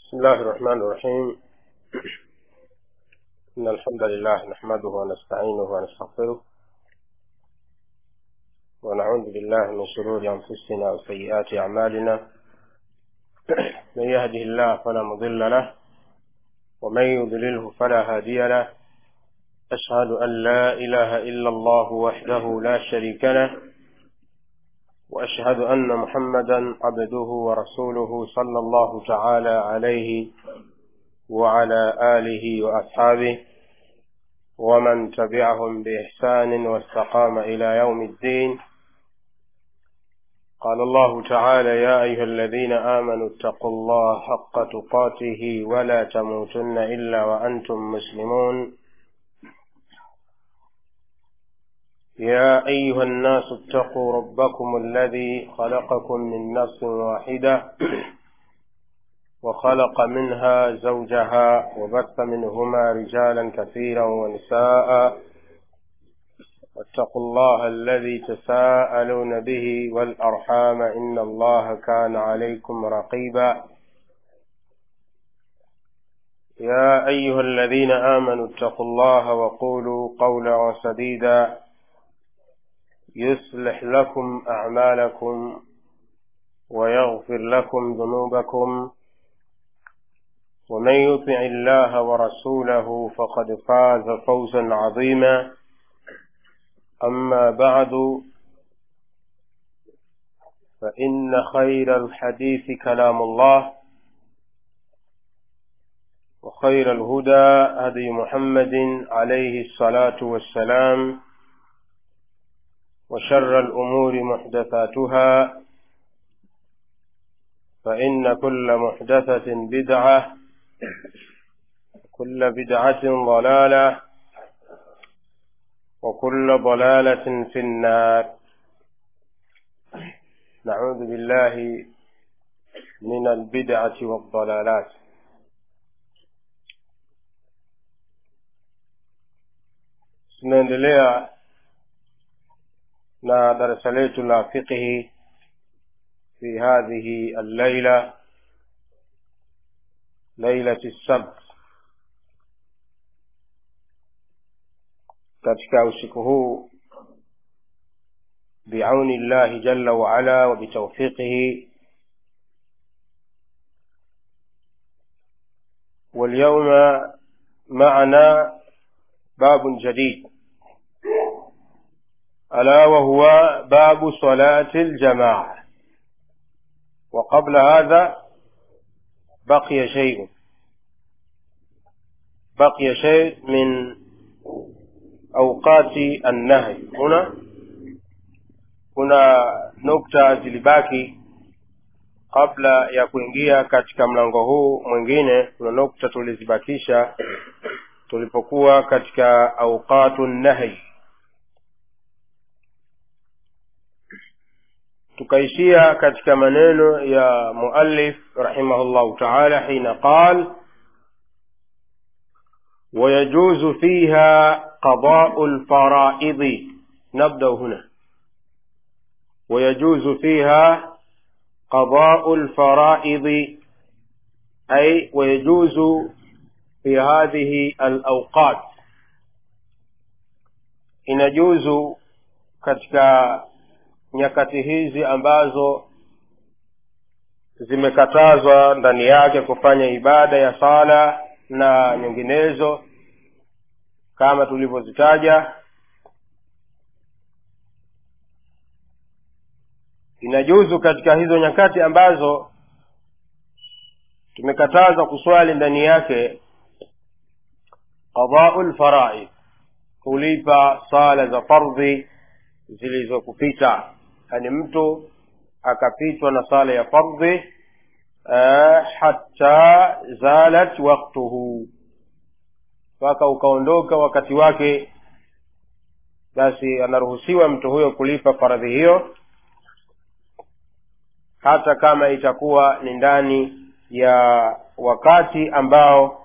بسم الله الرحمن الرحيم إن الحمد لله نحمده ونستعينه ونستغفره ونعوذ بالله من شرور أنفسنا وسيئات أعمالنا من يهده الله فلا مضل له ومن يضلله فلا هادي له أشهد أن لا إله إلا الله وحده لا شريك له وأشهد أن محمدا عبده ورسوله صلى الله تعالى عليه وعلى آله وأصحابه ومن تبعهم بإحسان واستقام إلى يوم الدين قال الله تعالى يا أيها الذين آمنوا اتقوا الله حق تقاته ولا تموتن إلا وأنتم مسلمون يا أيها الناس اتقوا ربكم الذي خلقكم من نفس واحدة وخلق منها زوجها وبث منهما رجالا كثيرا ونساء واتقوا الله الذي تساءلون به والأرحام إن الله كان عليكم رقيبا يا أيها الذين آمنوا اتقوا الله وقولوا قولا سديدا يصلح لكم أعمالكم ويغفر لكم ذنوبكم ومن يطع الله ورسوله فقد فاز فوزا عظيما أما بعد فإن خير الحديث كلام الله وخير الهدى هدي محمد عليه الصلاة والسلام وشر الأمور محدثاتها فإن كل محدثة بدعة كل بدعة ضلالة وكل ضلالة في النار نعوذ بالله من البدعة والضلالات tunaendelea na darasa letu la fiqhi fi hadhihi allaila lailati sabt katika usiku huu biauni llahi jalla waala wa bitaufiqihi واليوم معنا باب جديد ألا وهو باب صلاة الجماعة وقبل هذا بقي شيء بقي شيء من أوقات النهي هنا kuna nukta zilibaki kabla ya kuingia katika mlango huu mwingine kuna nukta tulizibakisha tulipokuwa katika auqatu nahi tukaishia katika maneno ya muallif rahimahullahu taala hina qal ويجوز فيها قضاء الفرائض نبدا هنا ويجوز فيها قضاء الفرائض اي ويجوز في هذه الاوقات inajuzu katika nyakati hizi ambazo zimekatazwa ndani yake kufanya ibada ya sala na nyinginezo kama tulivyozitaja inajuzu katika hizo nyakati ambazo tumekatazwa kuswali ndani yake qadau lfaraid kulipa sala za fardhi zilizokupita yani mtu akapitwa na sala ya fardhi uh, hatta zalat waktuhu mpaka ukaondoka wakati wake basi anaruhusiwa mtu huyo kulipa faradhi hiyo hata kama itakuwa ni ndani ya wakati ambao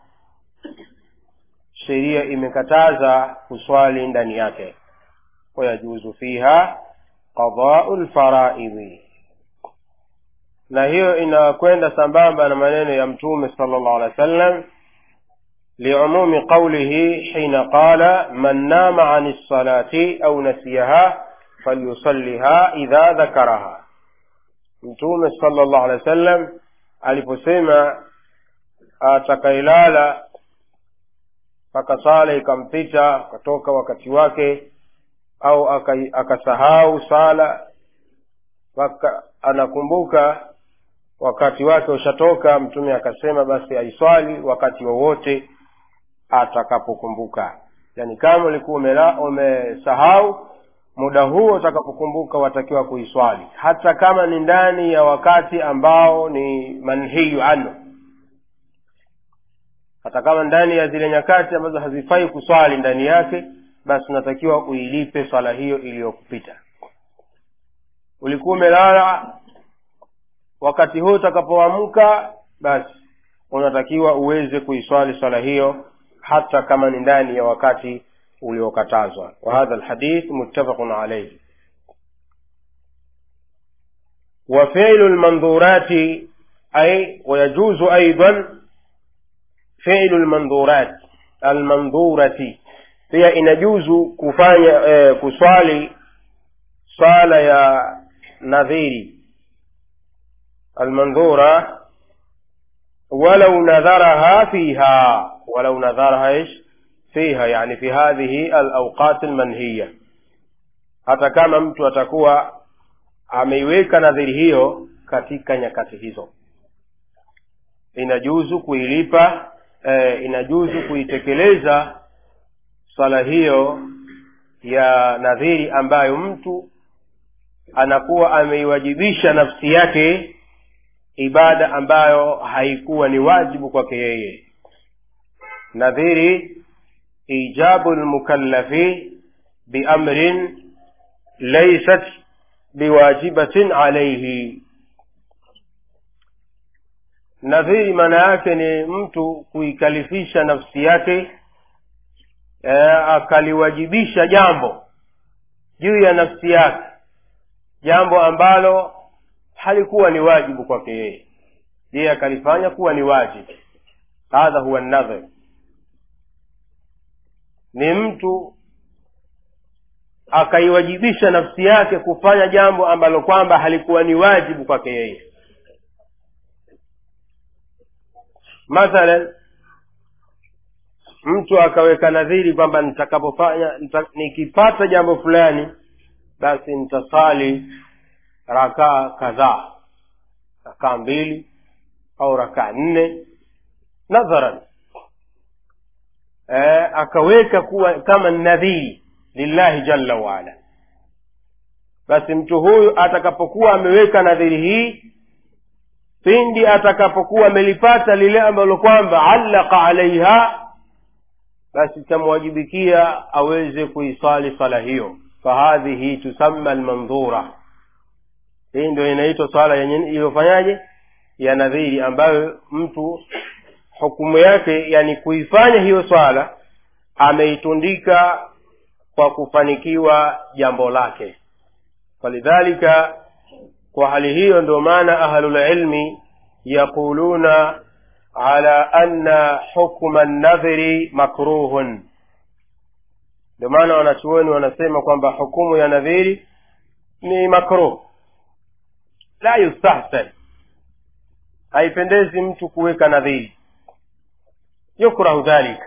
sheria imekataza kuswali ndani yake wayajuzu fiha qadau lfaraidhi na hiyo inakwenda sambamba na maneno ya mtume sala llahu alehi wa sallam liumumi qaulihi hina qala man nama ani lsalati au nasiyaha falyusalliha idha dhakaraha mtume sala llahu alehi wa sallam aliposema atakayelala mpaka sala ikampita akatoka wakati wake au akasahau sala mpaka anakumbuka wakati wake ushatoka mtume akasema basi aiswali wakati wowote atakapokumbuka yaani kama ulikuwa umesahau muda huo utakapokumbuka watakiwa kuiswali hata kama ni ndani ya wakati ambao ni manhiyu anhu hata kama ndani ya zile nyakati ambazo hazifai kuswali ndani yake basi unatakiwa uilipe swala hiyo iliyokupita ulikuwa umelala wakati huu utakapoamka basi unatakiwa uweze kuiswali swala hiyo hata kama ni ndani ya wakati uliokatazwa wahadha lhadith muttafaqun alaihi وفعل المنظورات أي ويجوز أيضا فعل المنظورات المنظورة pia inajuzu kufanya eh, kuswali swala ya nadhiri almandhura walau nadharaha fiha walau nadharaha ish fiha yani fi hadhihi alawqat almanhiya hata kama mtu atakuwa ameiweka nadhiri hiyo katika nyakati hizo inajuzu kuilipa eh, inajuzu kuitekeleza swala hiyo ya nadhiri ambayo mtu anakuwa ameiwajibisha nafsi yake ibada ambayo haikuwa ni wajibu kwake yeye nadhiri ijabu lmukallafi biamrin laysat biwajibatin alaihi nadhiri maana yake ni mtu kuikalifisha nafsi yake e, akaliwajibisha jambo juu ya nafsi yake jambo ambalo halikuwa ni wajibu kwake yeye yeye akalifanya kuwa ni wajibu hadha huwa nadhir ni mtu akaiwajibisha nafsi yake kufanya jambo ambalo kwamba halikuwa ni wajibu kwake yeye mathalan mtu akaweka nadhiri kwamba nitakapofanya nita, nikipata jambo fulani basi nitasali rakaa kadhaa rakaa mbili au rakaa nne nadharan e, akaweka kuwa kama nadhiri lillahi jalla waala basi mtu huyu atakapokuwa ameweka nadhiri hii pindi atakapokuwa amelipata lile ambalo kwamba allaka alaiha basi itamwajibikia aweze kuisali swala hiyo fahadhihi tusamma almandhura hii ndio inaitwa swala yenye iliyofanyaje ya nadhiri ambayo mtu hukumu yake yani kuifanya hiyo swala ameitundika kwa kufanikiwa jambo lake falidhalika kwa hali hiyo ndio maana ahlulilmi yaquluna ala anna hukma nadhiri makruhun ndio maana wanachuoni wanasema kwamba hukumu ya nadhiri ni makruh la yustahsan haipendezi mtu kuweka nadhiri yukrahu dhalika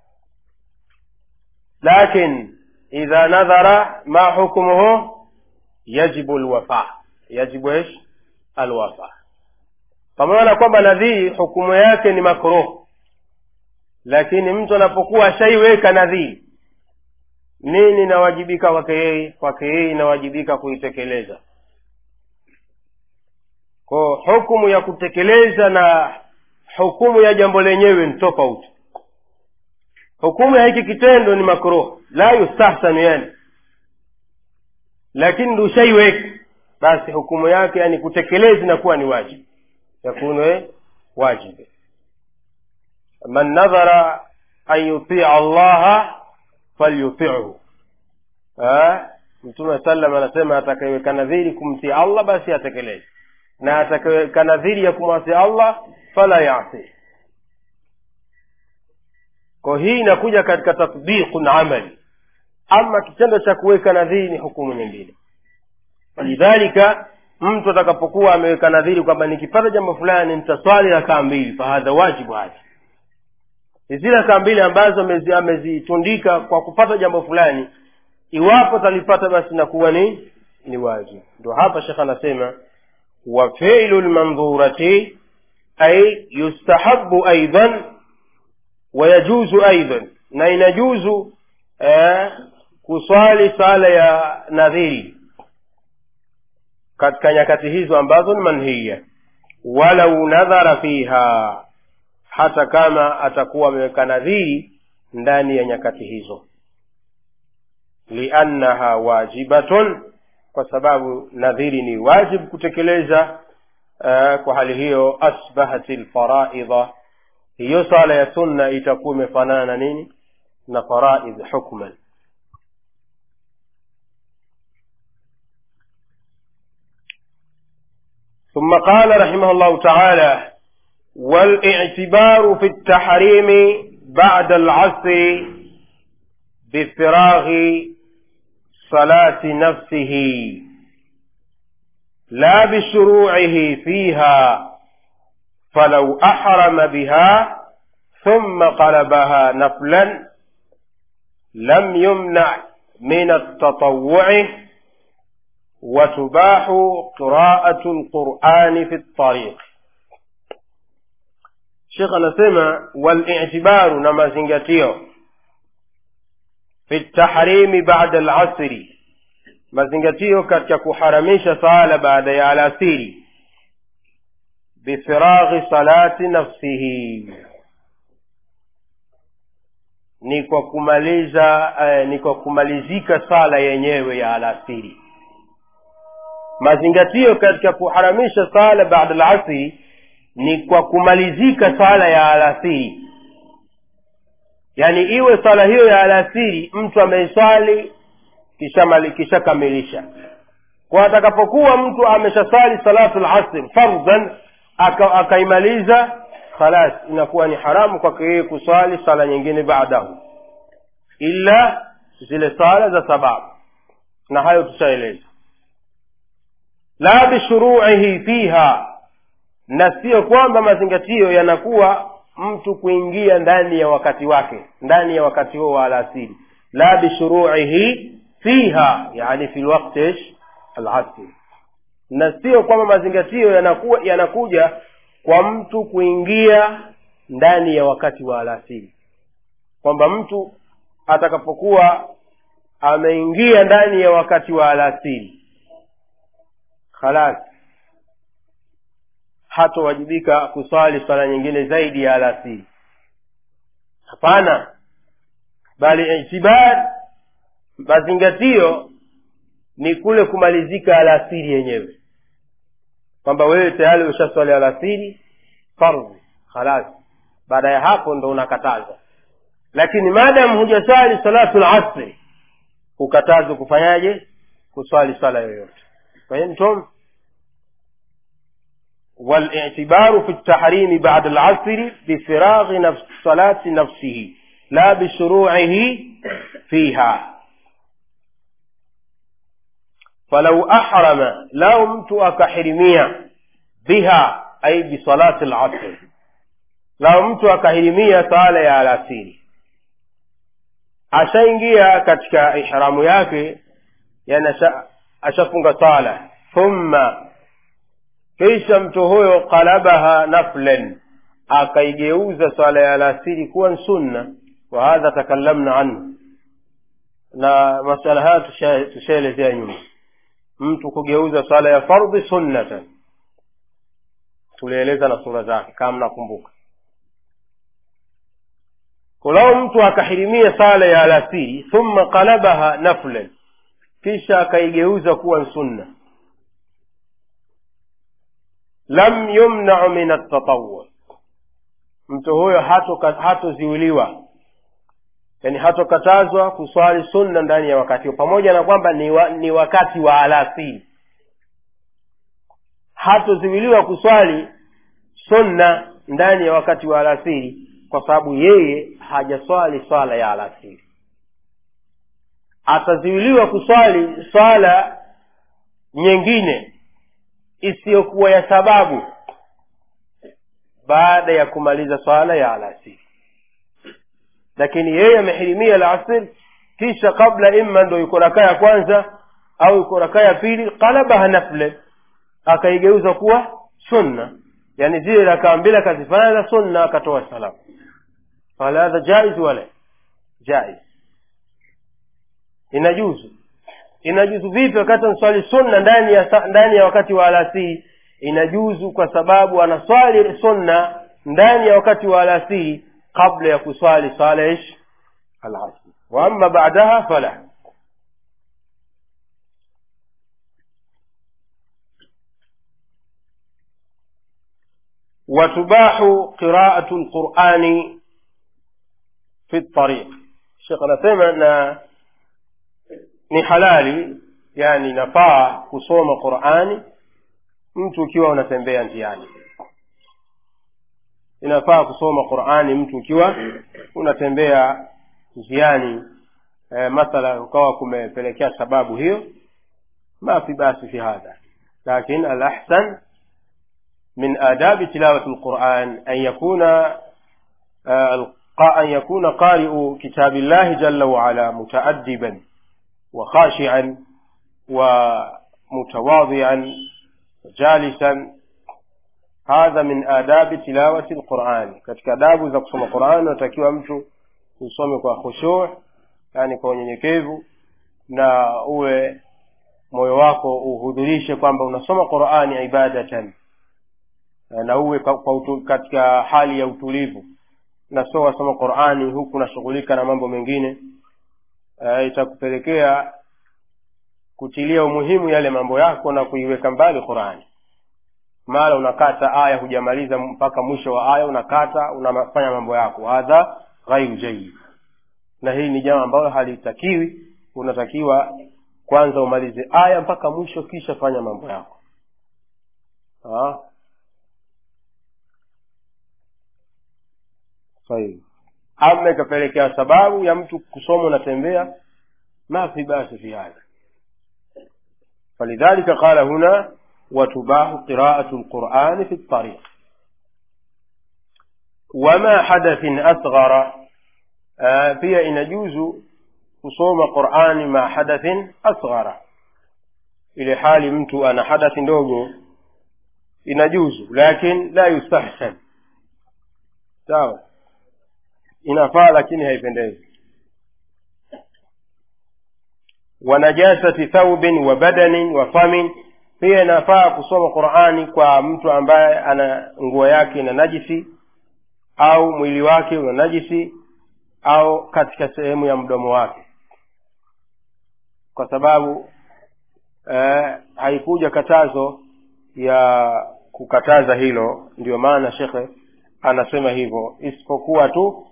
lakin idha nadhara ma hukmuhu yajibu lwafa yajibu ish alwafa pamoja na kwamba nadhiri hukumu yake ni makruh lakini mtu anapokuwa ashaiweka nadhiri nini inawajibika kwake yeye kwake yeye inawajibika kuitekeleza ko hukumu ya kutekeleza na hukumu ya jambo lenyewe ni tofauti hukumu ya hiki kitendo ni makruh la yustahsanu yani lakini ndo ushaiweka basi hukumu yake yani kutekeleza inakuwa ni wajibu yakunu wajibu man nadhara an yutia allaha falyutihu mtume sallam anasema atakaiweka nadhiri kumtii allah basi atekeleze na atakaweka nadhiri ya kumwasi allah fala yasi kwa hii inakuja katika tatbiqun amali ama kitendo cha kuweka nadhiri ni hukumu nyingine walidhalika mtu atakapokuwa ameweka nadhiri kwamba nikipata jambo fulani nitaswali rakaa mbili fahadha wajibu hadha ni zile rakaa mbili ambazo amezi- amezitundika kwa kupata jambo fulani iwapo talipata basi inakuwa ni ni wajibu ndo hapa shekh anasema wa filu lmandhurati ay yustahabu aidan wayajuzu aidan na inajuzu eh, kuswali sala ya nadhiri katika nyakati hizo ambazo ni manhiya walau nadhara fiha hata kama atakuwa ameweka nadhiri ndani ya nyakati hizo liannaha wajibatun kwa sababu nadhiri ni wajib kutekeleza uh, kwa hali hiyo asbahat lfaraidha hiyo sala ya sunna itakuwa imefanana na nini na faraidh hukman ثم قال رحمه الله تعالى والاعتبار في التحريم بعد العصر بفراغ صلاة نفسه لا بشروعه فيها فلو أحرم بها ثم قلبها نفلا لم يمنع من التطوع وتباح قراءة القرآن في الطريق شيخ anasema والاعتبار na mazingatio fi ltahrimi bada lasri mazingatio katika kuharamisha sala baada ya alasiri bifiraghi salati nafsihi ni kwa kumaliza eh, ni kwa kumalizika sala yenyewe ya alasiri mazingatio katika kuharamisha sala baada lasri ni kwa kumalizika sala ya alasiri yaani iwe sala hiyo ya alasiri mtu ameiswali kishamali- kishakamilisha kwa atakapokuwa mtu ameshaswali salatu lasr fardhan aka- akaimaliza khalas inakuwa ni haramu kwake yeye kuswali sala nyingine baadahu ila zile sala za sababu na hayo tushaeleza la bishuruihi fiha na siyo kwamba mazingatio yanakuwa mtu kuingia ndani ya wakati wake ndani ya wakati huo wa alasiri la bishuruihi fiha yani fi lwakti alasri na sio kwamba mazingatio yanakuwa yanakuja kwa mtu kuingia ndani ya wakati wa alasiri kwamba mtu atakapokuwa ameingia ndani ya wakati wa alasiri khalas hatowajibika kuswali swala nyingine zaidi ya alasiri hapana bali itibar mazingatio ni kule kumalizika alasiri yenyewe kwamba wewe tayari ushaswali alasiri fardhi khalas baada ya hapo ndo unakataza lakini maadamu hujaswali salatu lasri hukatazwa kufanyaje kuswali swala yoyote fahimtum والاعتبار في التحريم بعد العصر بفراغ نفس صلاة نفسه لا بشروعه فيها فلو أحرم لو مت أكحرمية بها أي بصلاة العصر لو مت أكحرمية صالة يا العصير ashaingia katika ihramu yake yani asha- ashafunga sala thumma kisha mtu huyo qalabaha naflan akaigeuza swala ya alasiri kuwa ni sunna wa hadha takallamna anhu na masala haya tusha- tushaelezea nyuma mtu kugeuza swala ya fardhi sunnatan tulieleza na sura zake kama mnakumbuka kulau mtu akahirimia sala ya alasiri thumma qalabaha naflan kisha akaigeuza kuwa ni sunna lam yumnau min atatawu mtu huyo hatoka- hatoziuliwa yani hatokatazwa kuswali sunna ndani ya wakati huo pamoja na kwamba ni, wa, ni wakati wa alasiri hatoziwiliwa kuswali sunna ndani ya wakati wa alasiri kwa sababu yeye hajaswali swala ya alasiri ataziwiliwa kuswali swala nyingine isiyokuwa ya sababu baada ya kumaliza swala ya alasiri lakini yeye amehirimia alasiri kisha kabla imma ndo yuko rakaa ya kwanza au yuko rakaa ya pili qalabaha nafle akaigeuza kuwa sunna yani zile rakaa mbili akazifanya za sunna akatoa salamu qala hadha jaiz wala jaiz inajuzu inajuzu vipi wakati anaswali sunna ndani ya ndani ya wakati wa alasiri inajuzu kwa sababu anaswali sunna ndani ya wakati wa alasiri kabla ya kuswali swala ish alasri wa amma ba'daha fala وتباح قراءة القرآن في الطريق الشيخ anasema na ni halali yani nafaa kusoma qurani mtu ukiwa unatembea njiani inafaa kusoma qurani mtu ukiwa unatembea njiani e, mathala ukawa kumepelekea sababu hiyo ma fi basi fi hadha lakin alahsan من آداب تلاوة القرآن أن يكون أن يكون قارئ كتاب الله جل وعلا متأدبا وخاشعا ومتواضعا جالسا هذا من آداب تلاوة القرآن katika adabu za kusoma Qur'an unatakiwa mtu usome kwa khushu' yani kwa unyenyekevu na uwe moyo wako uhudhurishe kwamba unasoma Qur'ani ibadatan na uwe kwa utu, katika hali ya utulivu na sio wasoma Qur'ani huku unashughulika na mambo mengine uh, itakupelekea kutilia umuhimu yale mambo yako na kuiweka mbali Qur'ani mara unakata aya hujamaliza mpaka mwisho wa aya unakata unafanya mambo yako hadha ghairu jayyid na hii ni jambo ambalo halitakiwi unatakiwa kwanza umalize aya mpaka mwisho kisha fanya mambo yako ha? طيب ama ikapelekea sababu ya mtu kusoma unatembea ma fi basi fi hadha فلذلك قال هنا وتباح قراءة القرآن في الطريق وما حدث أصغر آه في إن يجوز kusoma qurani ma hadathin asghara ile hali mtu ana hadathi ndogo inajuzu lakin la yustahsan sawa inafaa lakini haipendezi wa najasati thaubin wa badanin wa famin pia inafaa kusoma qurani kwa mtu ambaye ana nguo yake ina najisi au mwili wake una najisi au katika sehemu ya mdomo wake kwa sababu eh, haikuja katazo ya kukataza hilo ndio maana shekhe anasema hivyo isipokuwa tu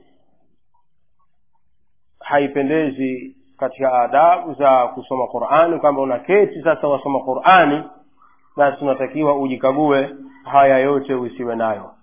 haipendezi katika adabu za kusoma qurani kwamba unaketi sasa wasoma qurani basi unatakiwa ujikague haya yote usiwe nayo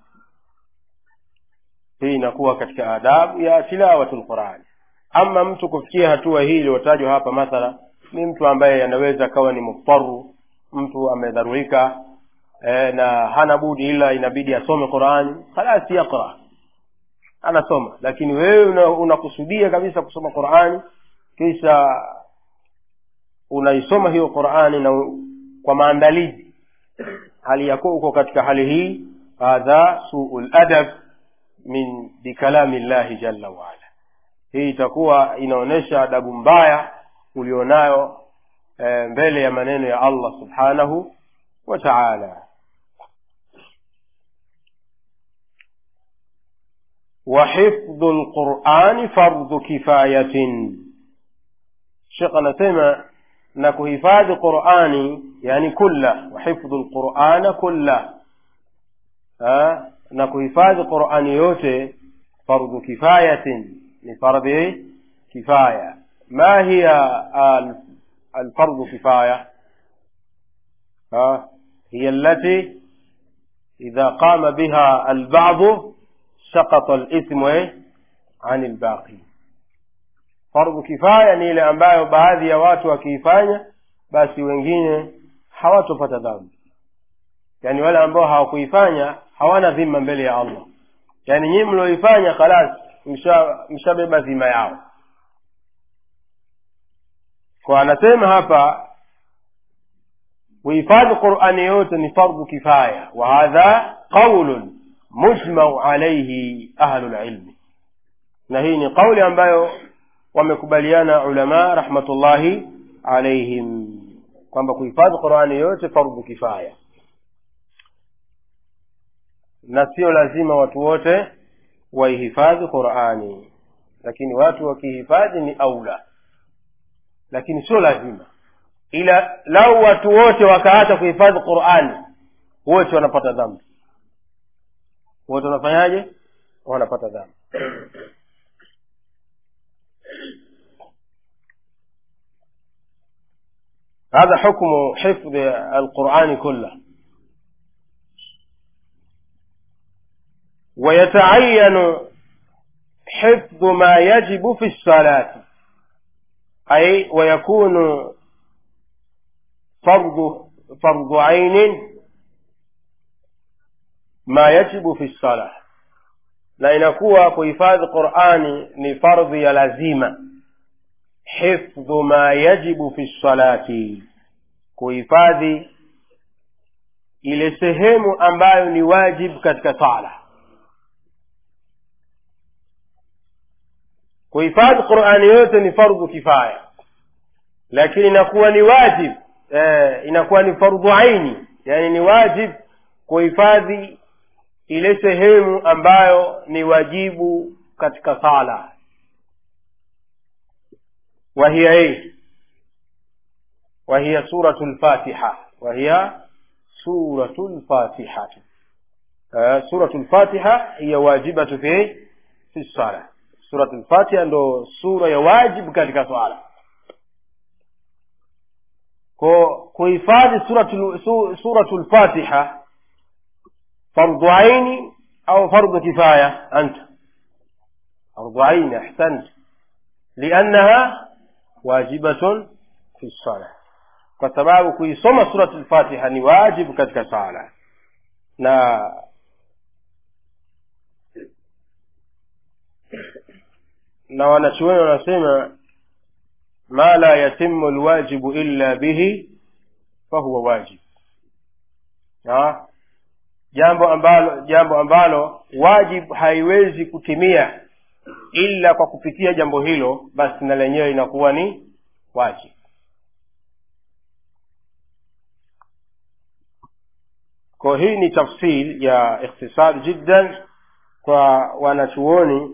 hii inakuwa katika adabu ya tilawatu lqurani ama mtu kufikia hatua hii iliyotajwa hapa mathala ni mtu ambaye anaweza akawa ni muftaru mtu amedharurika e, na hana budi ila inabidi asome qurani khalasi yaqra anasoma lakini wewe unakusudia una kabisa kusoma qurani kisha unaisoma hiyo qurani na kwa maandalizi hali yako uko katika hali hii hadha suu ladab min bikalami llahi jalla waala hii itakuwa inaonyesha adabu mbaya ulionayo e, mbele ya maneno ya allah subhanahu wa taala وحفظ القرآن فرض كفاية شيخ anasema na kuhifadhi qurani yani kulla wahifdhu lqurana kulla na kuhifadhi qurani yote fardhu kifayatin ni fardhi kifaya ma hiya alfardhu kifaya hiya allati idha qama biha albadu sakata lithmu eh, ani lbaqi fardhu kifaya ni ile ambayo baadhi ya watu wakiifanya basi wengine hawatopata dhambi yaani wale ambao hawakuifanya hawana dhima mbele ya allah yaani nyii mlioifanya khalas mshabeba msha dhima yao kwa anasema hapa kuhifadhi qurani yote ni fardhu kifaya wa hadha qaulun mujmau alaihi ahlu lilmi na hii ni qauli ambayo wamekubaliana ulama rahmatullahi alaihim kwamba kuhifadhi qurani yote fardhu kifaya na sio lazima watu wote waihifadhi qurani lakini watu wakihifadhi ni aula lakini sio lazima ila lau watu wote wakaacha kuhifadhi qurani wote wanapata dhambi wote wanafanyaje wanapata dhambi هذا حكم حفظ القرآن كله ويتعين حفظ ما يجب في الصلاة أي ويكون فرض فرض عين ما يجب في الصلاة na inakuwa kuhifadhi qurani ni fardhi ya lazima hifdhu ma yajibu fi lsalati kuhifadhi ile sehemu ambayo ni wajib katika sala kuhifadhi qurani yote ni fardhu kifaya lakini inakuwa ni wajib eh, inakuwa ni fardhu aini yani ni wajib kuhifadhi ile sehemu ambayo ni wajibu katika sala وهي ايه وهي سورة الفاتحة وهي سورة الفاتحة آه سورة الفاتحة هي واجبة في في الصلاة سورة الفاتحة ndo sura ya wajib katika swala ko kuhifadhi suratul su, suratul fatiha fardhu aini au fardhu kifaya anta fardhu aini ahsant liannaha wajibatun fi sala kwa sababu kuisoma surat lfatiha ni wajibu katika sala na na wanachuoni wanasema ma la yatimu lwajibu illa bihi fahuwa wajib ha? jambo ambalo jambo ambalo wajib haiwezi kutimia ila kwa kupitia jambo hilo basi na lenyewe inakuwa ni wajib kwa hii ni tafsil ya ikhtisar jiddan kwa wanachuoni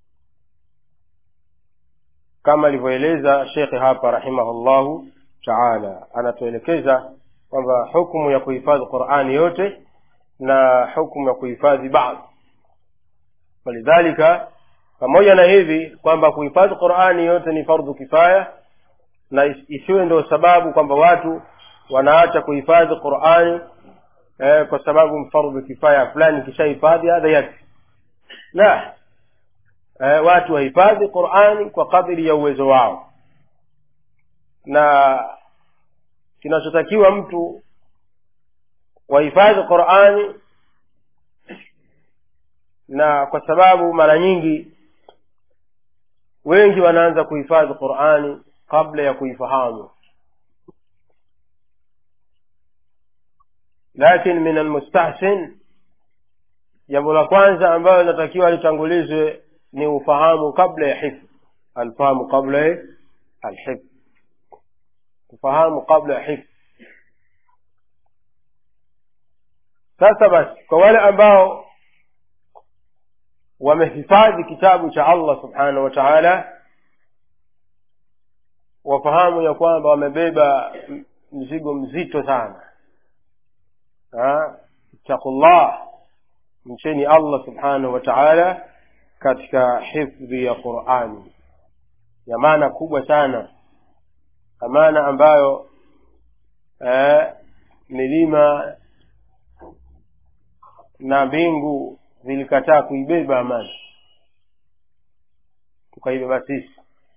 kama alivyoeleza shekhe hapa rahimahullahu taala anatuelekeza kwamba hukumu ya kuhifadhi qurani yote na hukumu ya kuhifadhi baadhi walidhalika pamoja na hivi kwamba kuhifadhi qurani yote ni fardhu kifaya na isiwe ndio sababu kwamba watu wanaacha kuhifadhi qurani eh, kwa sababu fardhu kifaya fulani kishahifadhi hadha yakfi la eh, watu wahifadhi qurani kwa kadiri ya uwezo wao na kinachotakiwa mtu wahifadhi qurani na kwa sababu mara nyingi wengi wanaanza kuhifadhi qurani kabla ya kuifahamu lakin min almustahsin jambo la kwanza ambayo linatakiwa litangulizwe ni ufahamu kabla ya hifdh alfahamu kabla ya alhifdh ufahamu kabla ya hifdh sasa basi kwa wale ambao wamehifadhi kitabu cha allah subhanahu wa taala wafahamu ya kwamba wamebeba mzigo mzito sana ittaqullah mcheni allah subhanahu wa taala katika hifdhi ya qurani ya maana kubwa sana amana ambayo eh, milima na mbingu vilikataa kuibeba amani tukaibeba sisi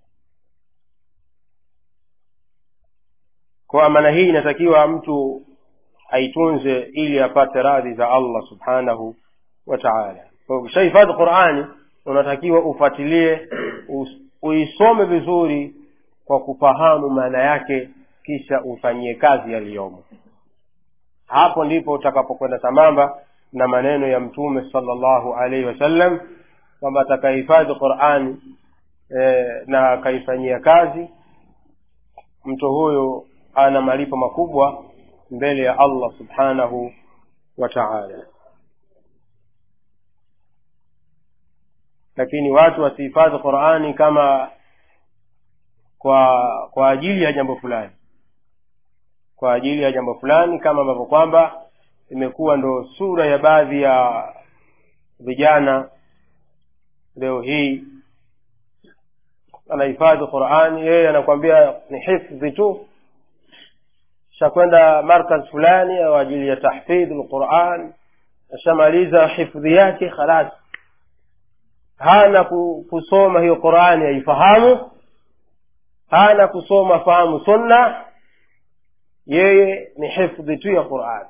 kwa amana hii inatakiwa mtu aitunze ili apate radhi za allah subhanahu wa taala kwa ukishahifadhi qurani unatakiwa ufuatilie uisome vizuri kwa kufahamu maana yake kisha ufanyie kazi yaliyomo hapo ndipo utakapokwenda sambamba na maneno ya mtume salllahu alaihi wasallam kwamba atakahifadhi qurani e, na akaifanyia kazi mtu huyo ana malipo makubwa mbele ya allah subhanahu wa taala lakini watu wasihifadhi qurani kama kwa kwa ajili ya jambo fulani kwa ajili ya jambo fulani kama ambavyo kwamba imekuwa ndo sura ya baadhi ya vijana leo hii anahifadhi qurani yeye anakwambia ni hifdhi tu shakwenda markaz fulani au ajili ya tahfidhi lquran ashamaliza hifdhi yake khalas hana kusoma hiyo qurani aifahamu hana kusoma fahamu sunna yeye ni hifdhi tu ya qurani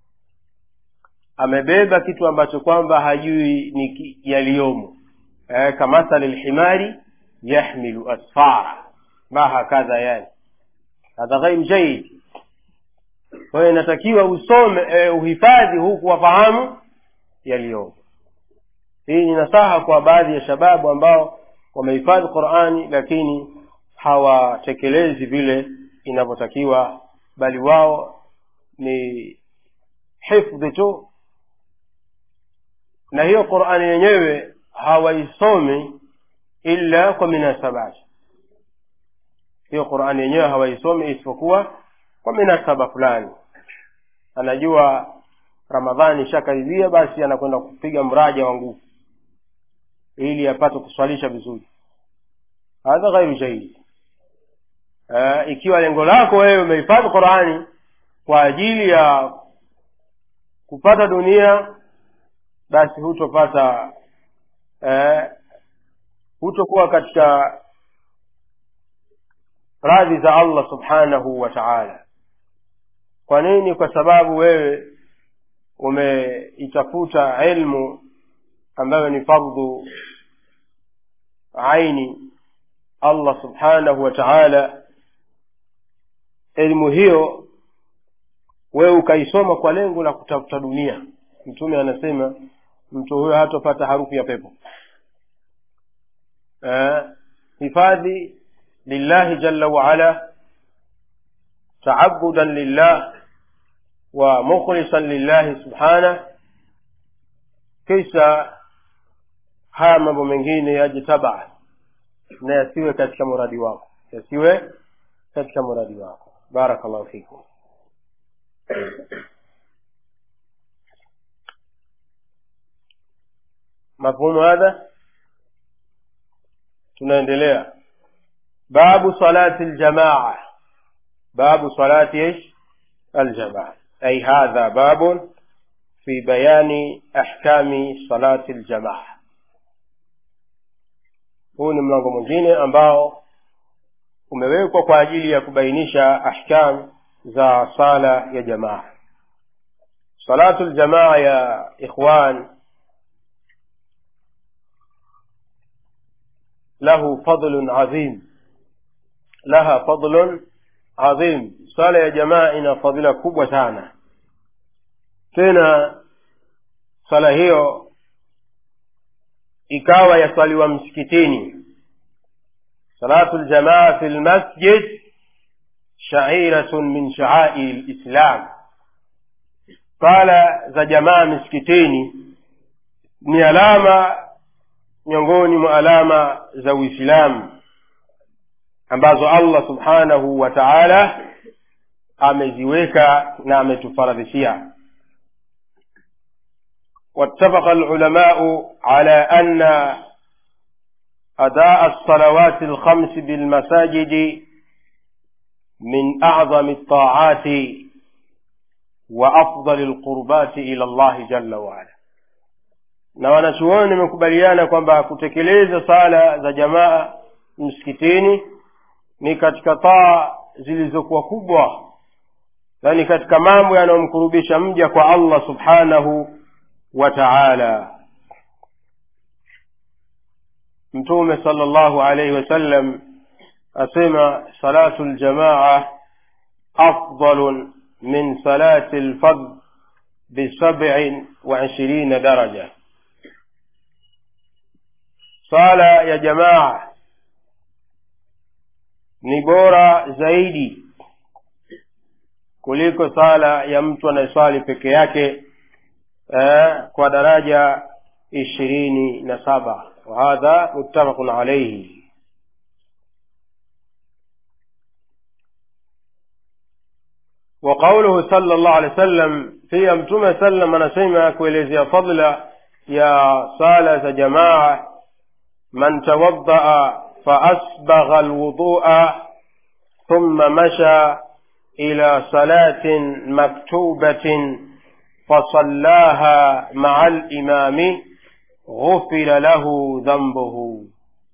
amebeba kitu ambacho kwamba hajui ni yaliyomo eh, kamathali lhimari yahmilu asfara ma hakadha yani hadha ghair jaid kwa hiyo inatakiwa usome eh, uhifadhi huku wafahamu yaliyomo hii ni nasaha kwa baadhi ya shababu ambao wamehifadhi qurani lakini hawatekelezi vile inavyotakiwa bali wao ni hifdhi tu na hiyo qurani yenyewe hawaisomi illa kwa minasabati hiyo qurani yenyewe hawaisomi isipokuwa kwa minasaba fulani anajua ramadhani ishakaribia basi anakwenda kupiga mraja wa nguvu ili apate kuswalisha vizuri hadha ghairu jaidi uh, ikiwa lengo lako wewe umehifadhi qurani kwa ajili ya kupata dunia basi hutopata eh, hutokuwa katika radhi za allah subhanahu wa taala kwa nini kwa sababu wewe umeitafuta ilmu ambayo ni fardhu aini allah subhanahu wa taala elimu hiyo wewe ukaisoma kwa lengo la kutafuta dunia mtume anasema mtu huyo hatopata harufu ya pepo eh, hifadhi lillahi jalla waala taabudan lillah wa mukhlisan lillahi subhanah kisha haya mambo mengine yaje tabaa na yasiwe katika muradi wako yasiwe katika muradi wako barakallahu fikum mafhumu hadha tunaendelea babu salati ljamaa babu salati ish aljamaa ay hadha babun fi bayani ahkami salati ljamaa huu ni mlango mwingine ambao umewekwa kwa ajili ya kubainisha ahkam za sala ya jamaa salatu ljamaa ya ikhwan له فضل عظيم لها فضل عظيم swala ya jamaa ina fadhila kubwa sana tena swala hiyo ikawa yaswaliwa msikitini salatu ljamaa fi lmasjid shairatun min shaairi lislam swala za jamaa misikitini ni alama miongoni mwa alama za uislamu ambazo allah subhanahu wa taala ameziweka na ametufaradhishia واتفق العلماء على أن أداء الصلوات الخمس بالمساجد من أعظم الطاعات wa afdali lqurbati ila llahi jalla waala na wanachuoni wamekubaliana kwamba kutekeleza sala za jamaa msikitini ni katika taa zilizokuwa kubwa yaani katika mambo yanayomkurubisha mja kwa allah subhanahu wa taala mtume sala llahu alaihi wasallam asema salatu ljamaa afdalun min salati lfard bisabiin wa ishirina daraja sala ya jamaa ni bora zaidi kuliko sala ya mtu anayeswali peke yake eh, kwa daraja ishirini na saba wahadha muttafaqun alaihi وقوله صلى الله عليه وسلم pia mtume sallam anasema kuelezea fadla ya sala za jamaa man tawaddaa faasbagha alwudua thumma masha ila salatin maktubatin fasallaha maa limami ghufira lahu dhambuhu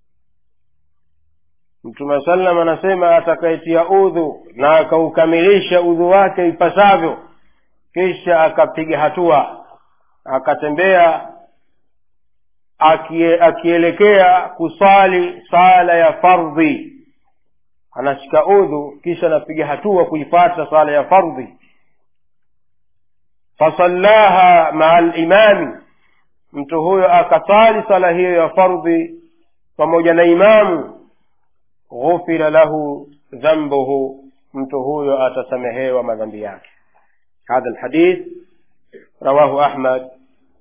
mtume sallam anasema atakayetia udhu na akaukamilisha udhu wake ipasavyo kisha akapiga hatua akatembea akie, akielekea kusali sala ya fardhi anashika udhu kisha anapiga hatua kuifata sala ya fardhi fasallaha maa limami mtu huyo akasali sala hiyo ya fardhi pamoja na imamu ghufira lahu dhambuhu mtu huyo atasamehewa madhambi yake hadha lhadith rawahu ahmad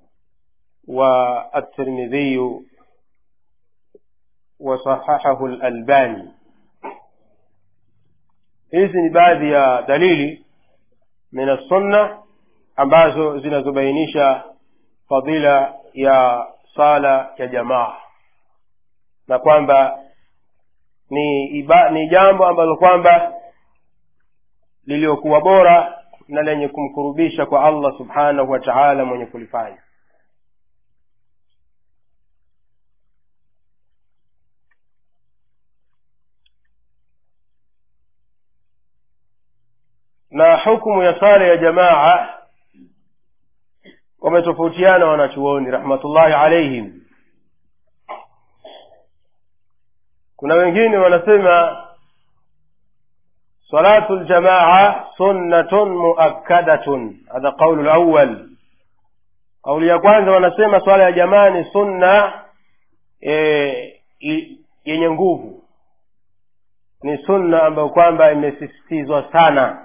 والترمذي وصححه الألباني hizi ni baadhi ya dalili min assunna ambazo zinazobainisha fadila ya sala ya jamaa na kwamba ni iba, ni jambo ambalo kwamba liliokuwa bora na lenye kumkurubisha kwa allah subhanahu wa taala mwenye kulifanya na hukumu ya sala ya jamaa wametofautiana wanachuoni rahmatullahi alaihim kuna wengine wanasema salatu ljamaa sunnatun muakkadatun hadha qaulu lawal kauli ya kwanza wanasema swala ya jamaa ni sunna e, yenye nguvu ni sunna ambayo kwamba imesisitizwa sana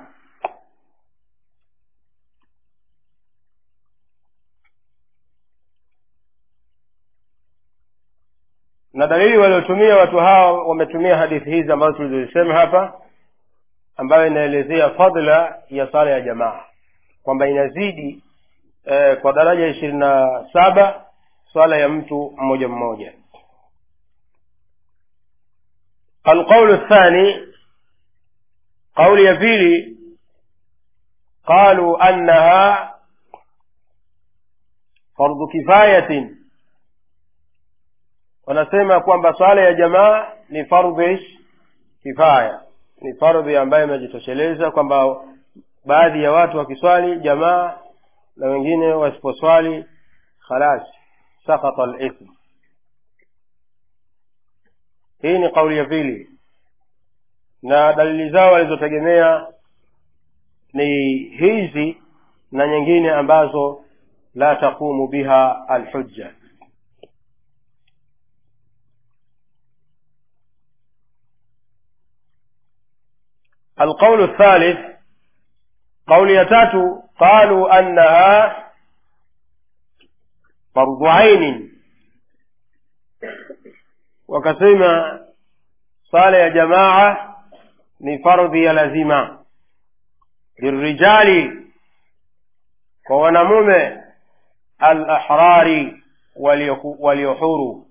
na dalili waliotumia watu hawa wametumia hadithi hizi ambazo tulizozisema hapa ambayo inaelezea fadla ya sala ya jamaa kwamba inazidi eh, kwa daraja ishirini na saba swala ya mtu mmoja mmoja alqaulu الثاني قول ya pili قالوا أنها فرض كفاية wanasema kwamba swala ya jamaa ni fardhi kifaya ni fardhi ambayo imejitosheleza kwamba baadhi ya watu wakiswali jamaa na wengine wasiposwali khalas sakata lithm hii ni kauli ya pili na dalili zao walizotegemea ni hizi na nyingine ambazo la taqumu biha alhujja القول الثالث قول يتاتو قالوا أنها فرض عين وكسيما صالة يا جماعة لفرض يلزم للرجال ونموم الأحرار وليحور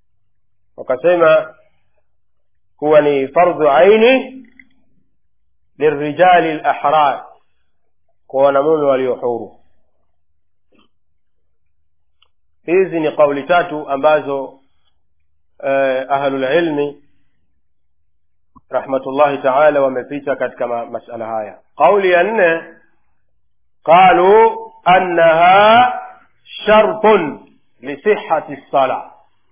وكسيما huwa ni fardhu aini lirijali lahrar kwa wanamume walio huru hizi ni kauli tatu ambazo eh, ahlulilmi rahmatullahi taala wamepita katika ma- masala haya qauli ya nne qalu annaha shartun lisihati lsala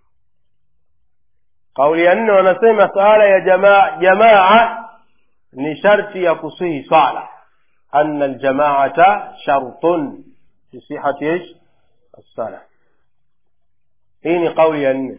kauli ya nne wanasema sala ya jamaa jamaa ni sharti ya kusihi sala anna aljamaata shartun lisihati ish الصلاة hii ni kauli ya nne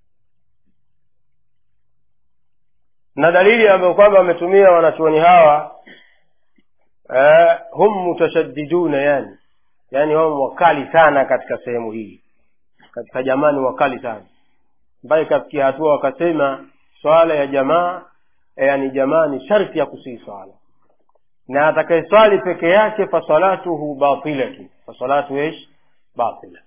na dalili ambayo kwamba wametumia wanachuoni hawa eh, hum mutashaddiduna yani yani hum wakali sana katika sehemu hii katika jamani wakali sana ambayo ikafikia hatua wakasema swala ya jamaa eh, yani jamaa ni sharti ya kusii swala na atakayeswali peke yake fasalatuhu batilatu fasalatu ish batila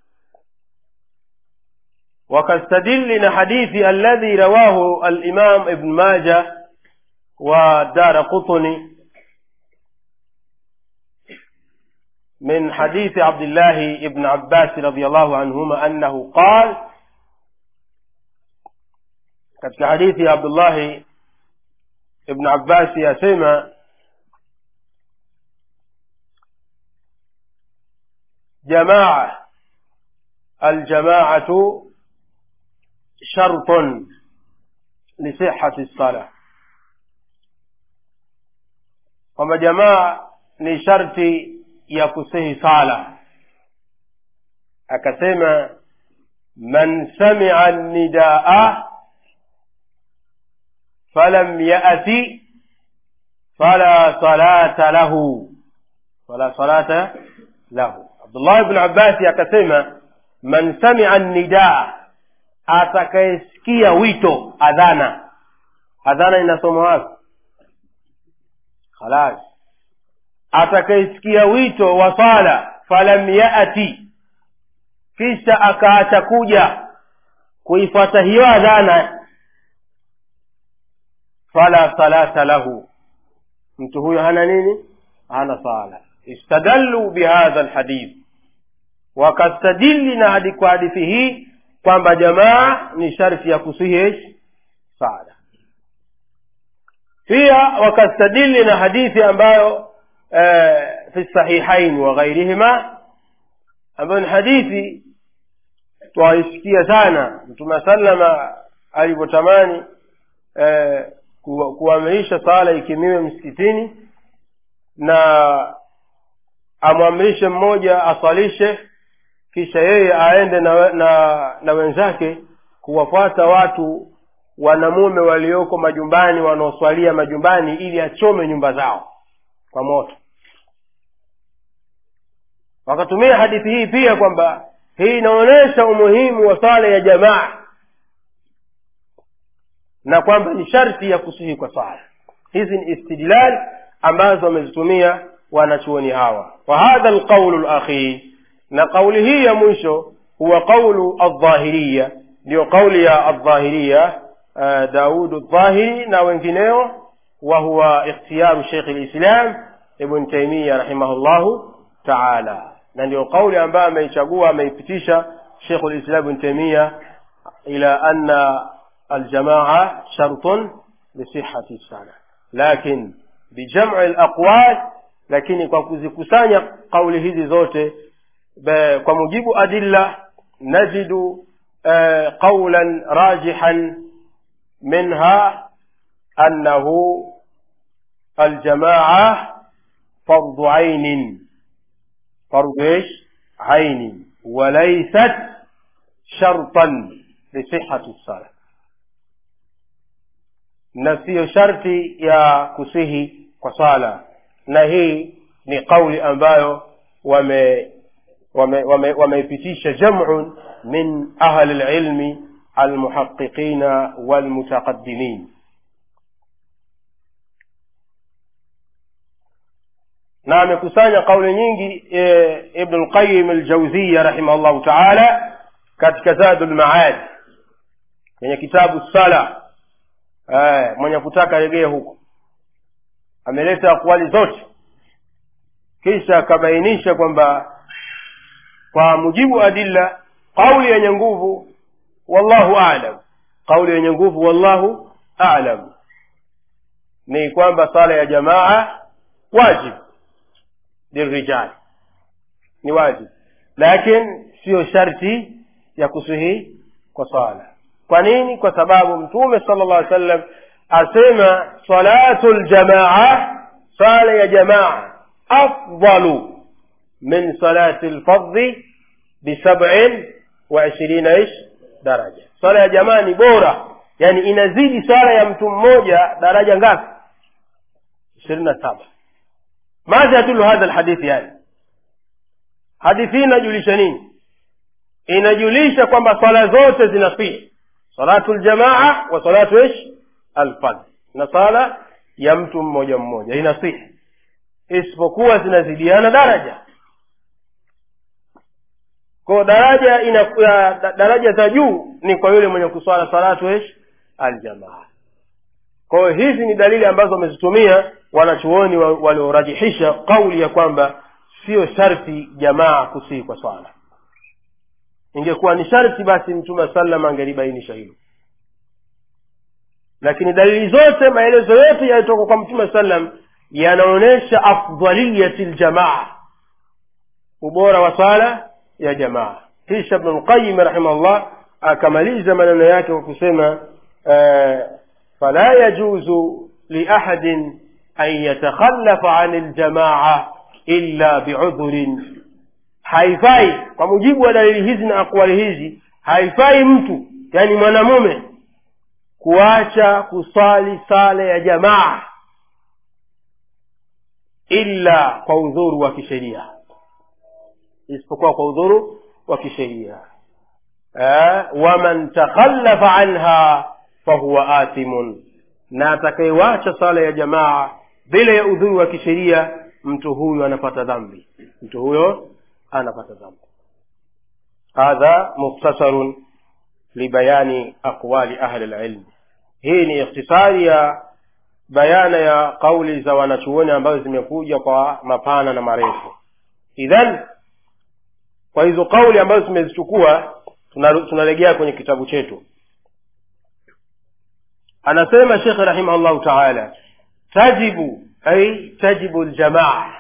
وكاستدل حديث الذي رواه الإمام ابن ماجه ودار قطني من حديث عبد الله بن عباس رضي الله عنهما أنه قال كتك حديث عبد الله ابن عباس يسمى جماعة الجماعة شرط لصحة الصلاة kwamba jamaa ni sharti ya kusihi sala akasema man samia nidaa falam yati fala salata lahu fala salata lahu abdullah bn abbasi akasema man samia nidaa atakayesikia wito adhana adhana inasoma wapi khalas atakayesikia wito wa sala falam yati kisha akaacha kuja kuifuata hiyo adhana fala salata lahu mtu huyo hana nini hana sala istadallu bihadha lhadith wakastadili na hadi kwa hadithi hii kwamba jamaa ni sharti ya kusihi sala pia wakastadili na hadithi ambayo eh, fi sahihain wa ghairihima ambayo ni hadithi twaisikia sana mtume salama alivyotamani eh, ku- kuamrisha sala ikimiwe msikitini na amwamrishe mmoja aswalishe kisha yeye aende na, na, na wenzake kuwafuata watu wanamume walioko majumbani wanaoswalia majumbani ili achome nyumba zao kwa moto wakatumia hadithi hii pia kwamba hii inaonyesha umuhimu wa sala ya jamaa na kwamba ni sharti ya kusihi kwa sala hizi ni istidlal ambazo wamezitumia wanachuoni hawa wa hadha alqaulu lakhir na kauli hii ya mwisho huwa qaulu aldhahiriya ndiyo kauli ya aldhahiriya uh, daudu ldhahiri na wengineo wa huwa ikhtiyaru sheikh lislam ibn taimiya rahimahullahu taala na ndio kauli ambayo ameichagua ameipitisha sheikh lislam ibn taimiya ila anna aljamaa shartun lisihati sana lakin bijam'i alaqwal lakini kwa kuzikusanya kauli hizi zote ب- kwa mujibu adilla najidu eh, qawlan rajihan minha annahu aljamaa fardu ainin fardu ايش عين وليست شرطا لصحة الصلاة na siyo sharti ya kusihi kwa sala na hii ni kauli ambayo wame wameipitisha wame, wameipitisha jam'un min ahli lilmi almuhaqiqina walmutaqaddimin na amekusanya kauli nyingi e, ibnu lqayim aljauziya rahimahullahu taala katika zadu lmaad kwenye kitabu sala eh, mwenye kutaka regee huko ameleta akwali zote kisha akabainisha kwamba kwa mujibu wa adilla kauli yenye nguvu wallahu alam kauli yenye nguvu wallahu alam ni kwamba sala ya jamaa wajib lirijali ni wajib lakin siyo sharti ya kusihi kwa sala kwa nini kwa sababu mtume sala llah sallam asema salatu ljamaa sala ya jamaa afdalu min salati lfardhi bisabin wa ishirina ish daraja swala ya jamaa ni bora yani inazidi swala ya mtu mmoja daraja ngapi ishirini na saba madha yadulu hadha lhadithi yani hadithi hii inajulisha nini inajulisha kwamba swala zote zinasihi salatu ljamaa wa salatu ish alfadh na sala ya mtu mmoja mmoja inasihi isipokuwa zinazidiana daraja kwa daraja ina ya, da- daraja za juu ni kwa yule mwenye kuswala salatu ish aljamaa kwa hiyo hizi ni dalili ambazo wamezitumia wanachuoni wa- waliorajihisha kauli ya kwamba sio sharti jamaa kusii kwa swala ingekuwa ni sharti basi mtume sallam angelibainisha hilo lakini dalili zote maelezo yote yalitoka kwa mtume sallam yanaonyesha afdaliyati ljamaa ubora wa swala ya jamaa kisha ibnu lqayim rahimahullah akamaliza maneno yake kwa kusema eh, fala yajuzu liahadin an yatakhalafa ani ljamaa illa biudhurin haifai kwa mujibu wa dalili hizi na akwali hizi haifai mtu yani mwanamume kuacha kusali sala ya jamaa illa kwa udhuru wa kisheria isipokuwa kwa udhuru wa kisheria eh, waman takhallafa anha fahuwa athimun na atakayewacha sala ya jamaa bila ya udhuru wa kisheria mtu huyu anapata dhambi mtu huyo anapata dhambi hadha mukhtasarun libayani aqwali ahli lilmi hii ni ikhtisari ya bayana ya kauli za wanachuoni ambazo zimekuja kwa mapana na marefu idhan kwa hizo kauli ambazo tumezichukua tunaru- tunaregea kwenye kitabu chetu anasema shekhe rahimahullahu taala tajibu ay tajibu ljamaa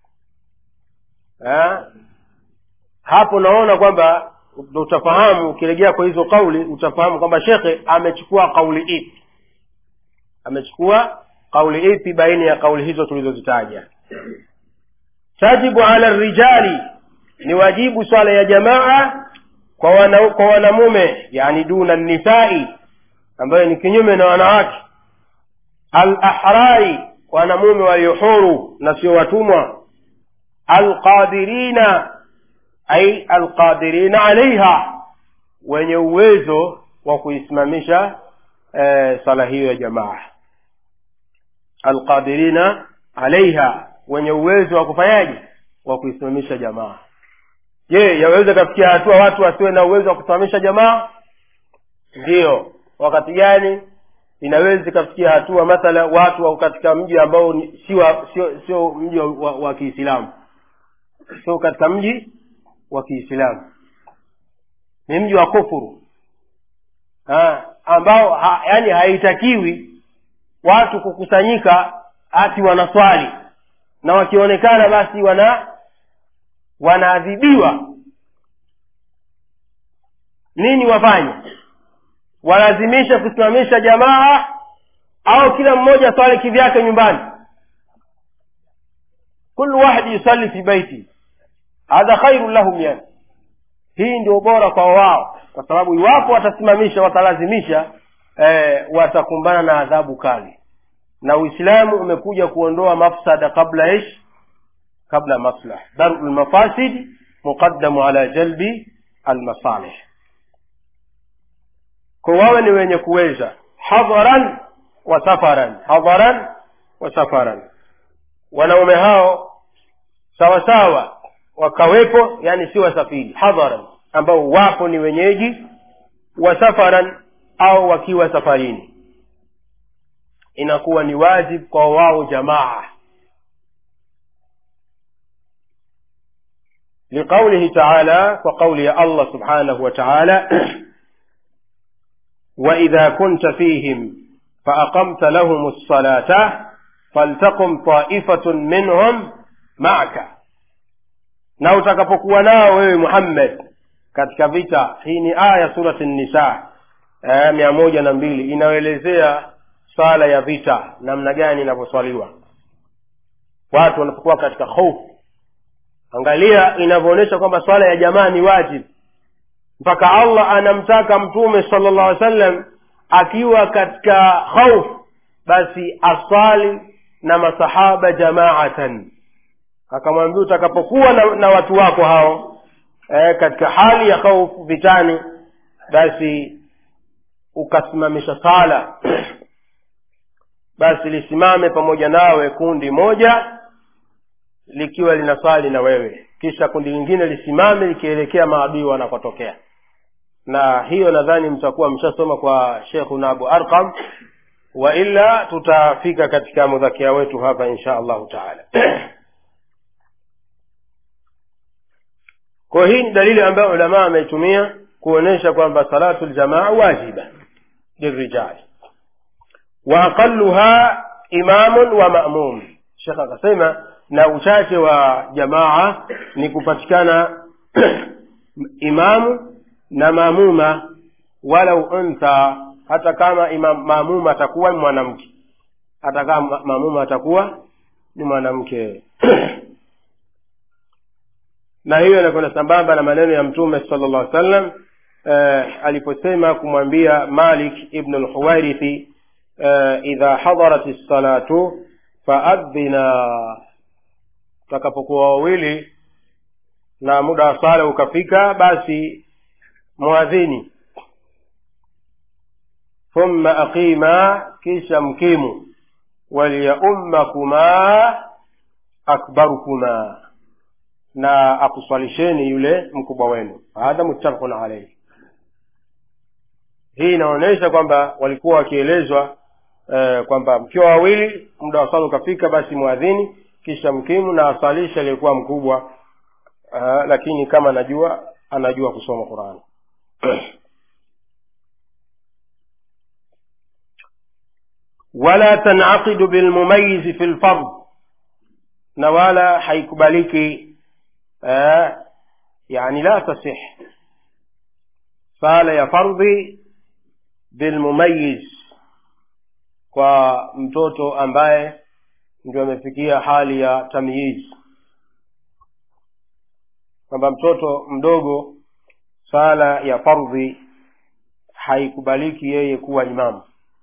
Ha? hapo naona kwamba ndo utafahamu ukiregea kwa hizo kauli utafahamu kwamba shekhe amechukua kauli ipi amechukua kauli ipi baina ya kauli hizo tulizozitaja tajibu ala rijali ni wajibu swala ya jamaa kwa wana, kwa wanamume yani duna nisai ambayo ni kinyume na wanawake alahrari wanamume waliohuru na sio watumwa alqadirina ai alqadirina alaiha wenye uwezo wa kuisimamisha eh, sala hiyo ya jamaa alqadirina alaiha wenye uwezo wa kufanyaje wa kuisimamisha jamaa je yaweza kafikia hatua watu wasiwe na uwezo wa kusimamisha jamaa ndiyo wakati gani inaweza ikafikia hatua mathala watu wako katika mji ambao ni- si wa- sio sio mji wa, wa, wa kiislamu sio katika mji wa kiislamu ni mji wa kufuru ha, ambao ha, yani haitakiwi watu kukusanyika ati wanaswali na wakionekana basi wana wanaadhibiwa nini wafanye walazimisha kusimamisha jamaa au kila mmoja swali kivyake nyumbani kullu wahidi yusalli fi baiti hadha khairun lahum yani hii ndio bora kwa wao kwa sababu iwapo watasimamisha watalazimisha eh, watakumbana na adhabu kali na uislamu umekuja kuondoa mafsada kabla ish kabla maslah daru lmafasid muqaddamu ala jalbi almasalih kwa wawe ni wenye kuweza hadharan wa safaran hadharan wa safaran wanaume hao sawa sawa wakawepo yani si wasafiri hadharan ambao wapo ni wenyeji wa safaran au wakiwa safarini inakuwa ni wajib kwa wao jamaa لقوله تعالى وقول الله سبحانه وتعالى وإذا كنت فيهم فأقمت لهم الصلاة فلتقم طائفة منهم معك na utakapokuwa nao wewe muhammad katika vita hii ni aya surati nisa aya mia moja na mbili inayoelezea swala ya vita namna gani inavyoswaliwa watu wanapokuwa katika hofu angalia inavyoonyesha kwamba swala ya jamaa ni wajib mpaka allah anamtaka mtume sala llah alih sallam akiwa katika hofu basi aswali na masahaba jamaatan akamwambia utakapokuwa na, na watu wako hao e, katika hali ya hofu vitani basi ukasimamisha sala basi lisimame pamoja nawe kundi moja likiwa linaswali na wewe kisha kundi lingine lisimame likielekea maadui wanakotokea na hiyo nadhani mtakuwa mshasoma kwa shekhuna abu arqam wa illa tutafika katika mudhakia wetu hapa insha allahu taala kwa hii ni dalili ambayo ulamaa ameitumia kuonyesha kwamba salatu ljamaa wajiba lirijali wa aqaluha imamun wa mamum shekh akasema na uchache wa jamaa ni kupatikana imamu na maamuma walau untha hata kama imam, maamuma atakuwa ni mwanamke hata kama maamuma atakuwa ni mwanamke na hiyo inakwenda sambamba na maneno ya mtume sala llah sallam eh, aliposema kumwambia malik ibnu lhuwairithi eh, idha hadarat lsalatu faadhina utakapokuwa wawili na muda wa sala ukafika basi mwadhini thumma aqima kisha mkimu walyaummakuma akbarukuma na akuswalisheni yule mkubwa wenu hadha muttafaqun alaihi hii inaonyesha kwamba walikuwa wakielezwa eh, kwamba mkiwa wawili muda wa sala ukafika basi mwadhini kisha mkimu na asalisha aliyekuwa mkubwa uh, lakini kama anajua anajua kusoma qurani wala tanaqidu bilmumayizi fi lfard na wala haikubaliki uh, yani la tasih sala ya fardhi bilmumayiz kwa mtoto ambaye ndio amefikia hali ya tamyiz kwamba mtoto mdogo sala ya fardhi haikubaliki yeye kuwa imamu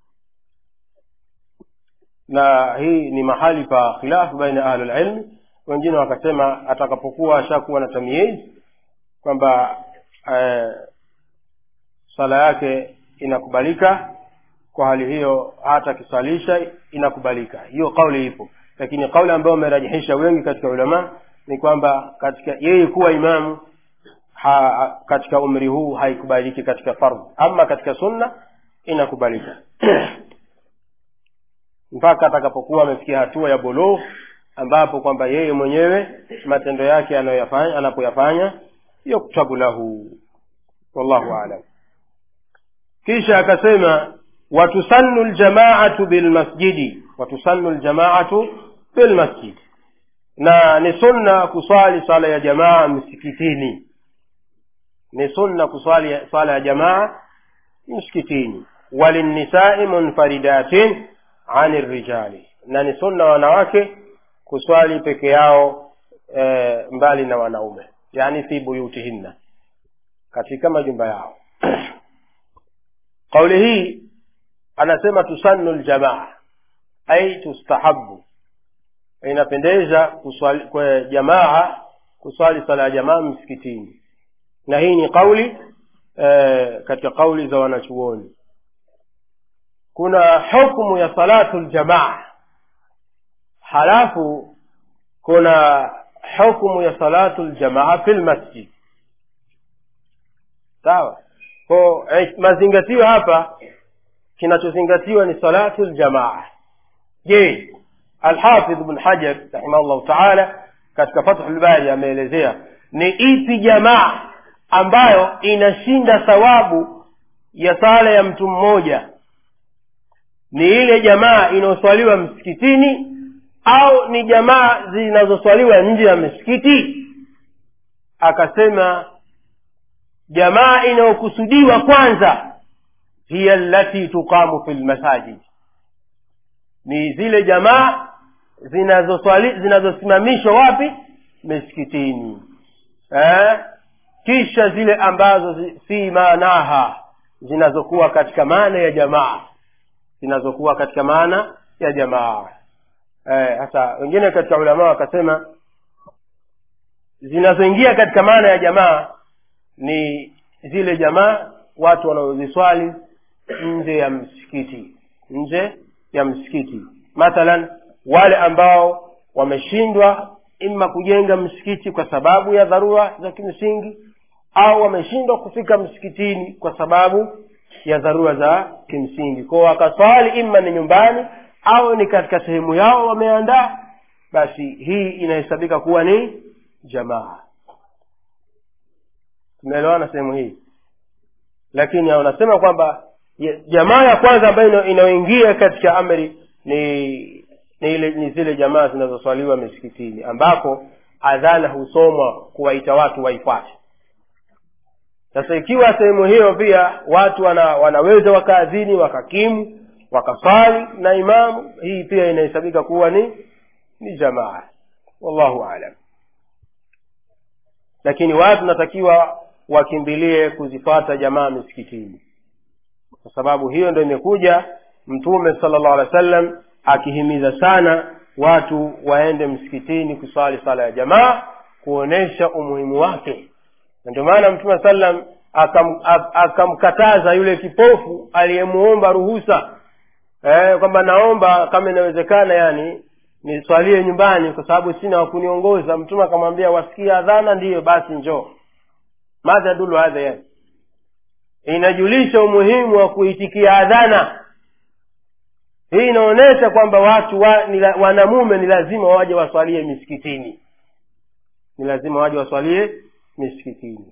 na hii ni mahali pa khilafu baina ahli lilmi wengine wakasema atakapokuwa ashakuwa na tamyiz kwamba eh, sala yake inakubalika kwa hali hiyo hata akisalisha inakubalika hiyo kauli ipo lakini kauli ambayo wamerajihisha wengi katika ulama ni kwamba katika yeye kuwa imamu ha, katika umri huu haikubaliki katika fardhu ama katika sunna inakubalika mpaka atakapokuwa amefikia hatua ya bulugh ambapo kwamba yeye mwenyewe matendo yake anayoyafanya anapoyafanya yuktabu lahu wallahu alam kisha akasema watusannu ljamaatu bilmasjidi watusannu ljamaatu bilmasjidi na ni sunna kuswali sala ya jamaa msikitini ni sunna kuswali sala ya jamaa msikitini walinnisai munfaridatin ani rijali na ni sunna wanawake kuswali peke yao e, mbali na wanaume yani fi buyutihinna katika majumba yao kauli hii anasema tusannu ljamaa ai tustahabu inapendeza kuswali kwa jamaa kuswali sala ya jamaa msikitini na hii ni kauli e, katika kauli za wanachuoni kuna hukmu ya salatu ljamaa halafu kuna hukmu ya salatu ljamaa fi lmasjid sawa ko eh, mazingatio hapa kinachozingatiwa ni salatu ljamaa je alhafidh bn hajar rahimahullahu taala katika fathulbari ameelezea ni ipi jamaa ambayo inashinda thawabu ya sala ya mtu mmoja ni ile jamaa inayoswaliwa msikitini au ni jamaa zinazoswaliwa nje ya misikiti akasema jamaa inayokusudiwa kwanza hiya allati tuqamu fi lmasajid ni zile jamaa zinazoswali zinazosimamishwa wapi misikitini eh? kisha zile ambazo zi, fi maanaha zinazokuwa katika maana ya jamaa zinazokuwa katika maana ya jamaa hasa eh, wengine katika ulamaa wakasema zinazoingia katika maana ya jamaa ni zile jamaa watu wanaoziswali nje ya msikiti nje ya msikiti mathalan wale ambao wameshindwa ima kujenga msikiti kwa sababu ya dharura za kimsingi au wameshindwa kufika msikitini kwa sababu ya dharura za kimsingi kwao wakaswali ima ni nyumbani au ni katika sehemu yao wameandaa basi hii inahesabika kuwa ni jamaa tumeelewana sehemu hii lakini wanasema kwamba jamaa ya kwanza ambayo inayoingia katika amri ni ni, ile, ni zile jamaa zinazoswaliwa misikitini ambako adhana husomwa kuwaita watu waifuate sasa ikiwa sehemu hiyo pia watu wana, wanaweza wakaadhini wakakimu wakaswali na imamu hii pia inahesabika kuwa ni ni jamaa wallahu alam lakini watu natakiwa wakimbilie kuzifata jamaa misikitini kwa sababu hiyo ndo imekuja mtume sala llahu alehi wa sallam akihimiza sana watu waende msikitini kuswali sala ya jamaa kuonesha umuhimu wake na ndio maana mtume sallam akam, akamkataza yule kipofu aliyemuomba ruhusa eh, kwamba naomba kama inawezekana yani niswalie nyumbani kwa sababu sina wakuniongoza mtume akamwambia wasikia adhana ndiyo basi njoo madha yadulu hadha yani inajulisha umuhimu wa kuitikia adhana hii inaonyesha kwamba watu wa, nila, wanamume ni lazima waje waswalie misikitini ni lazima waje waswalie misikitini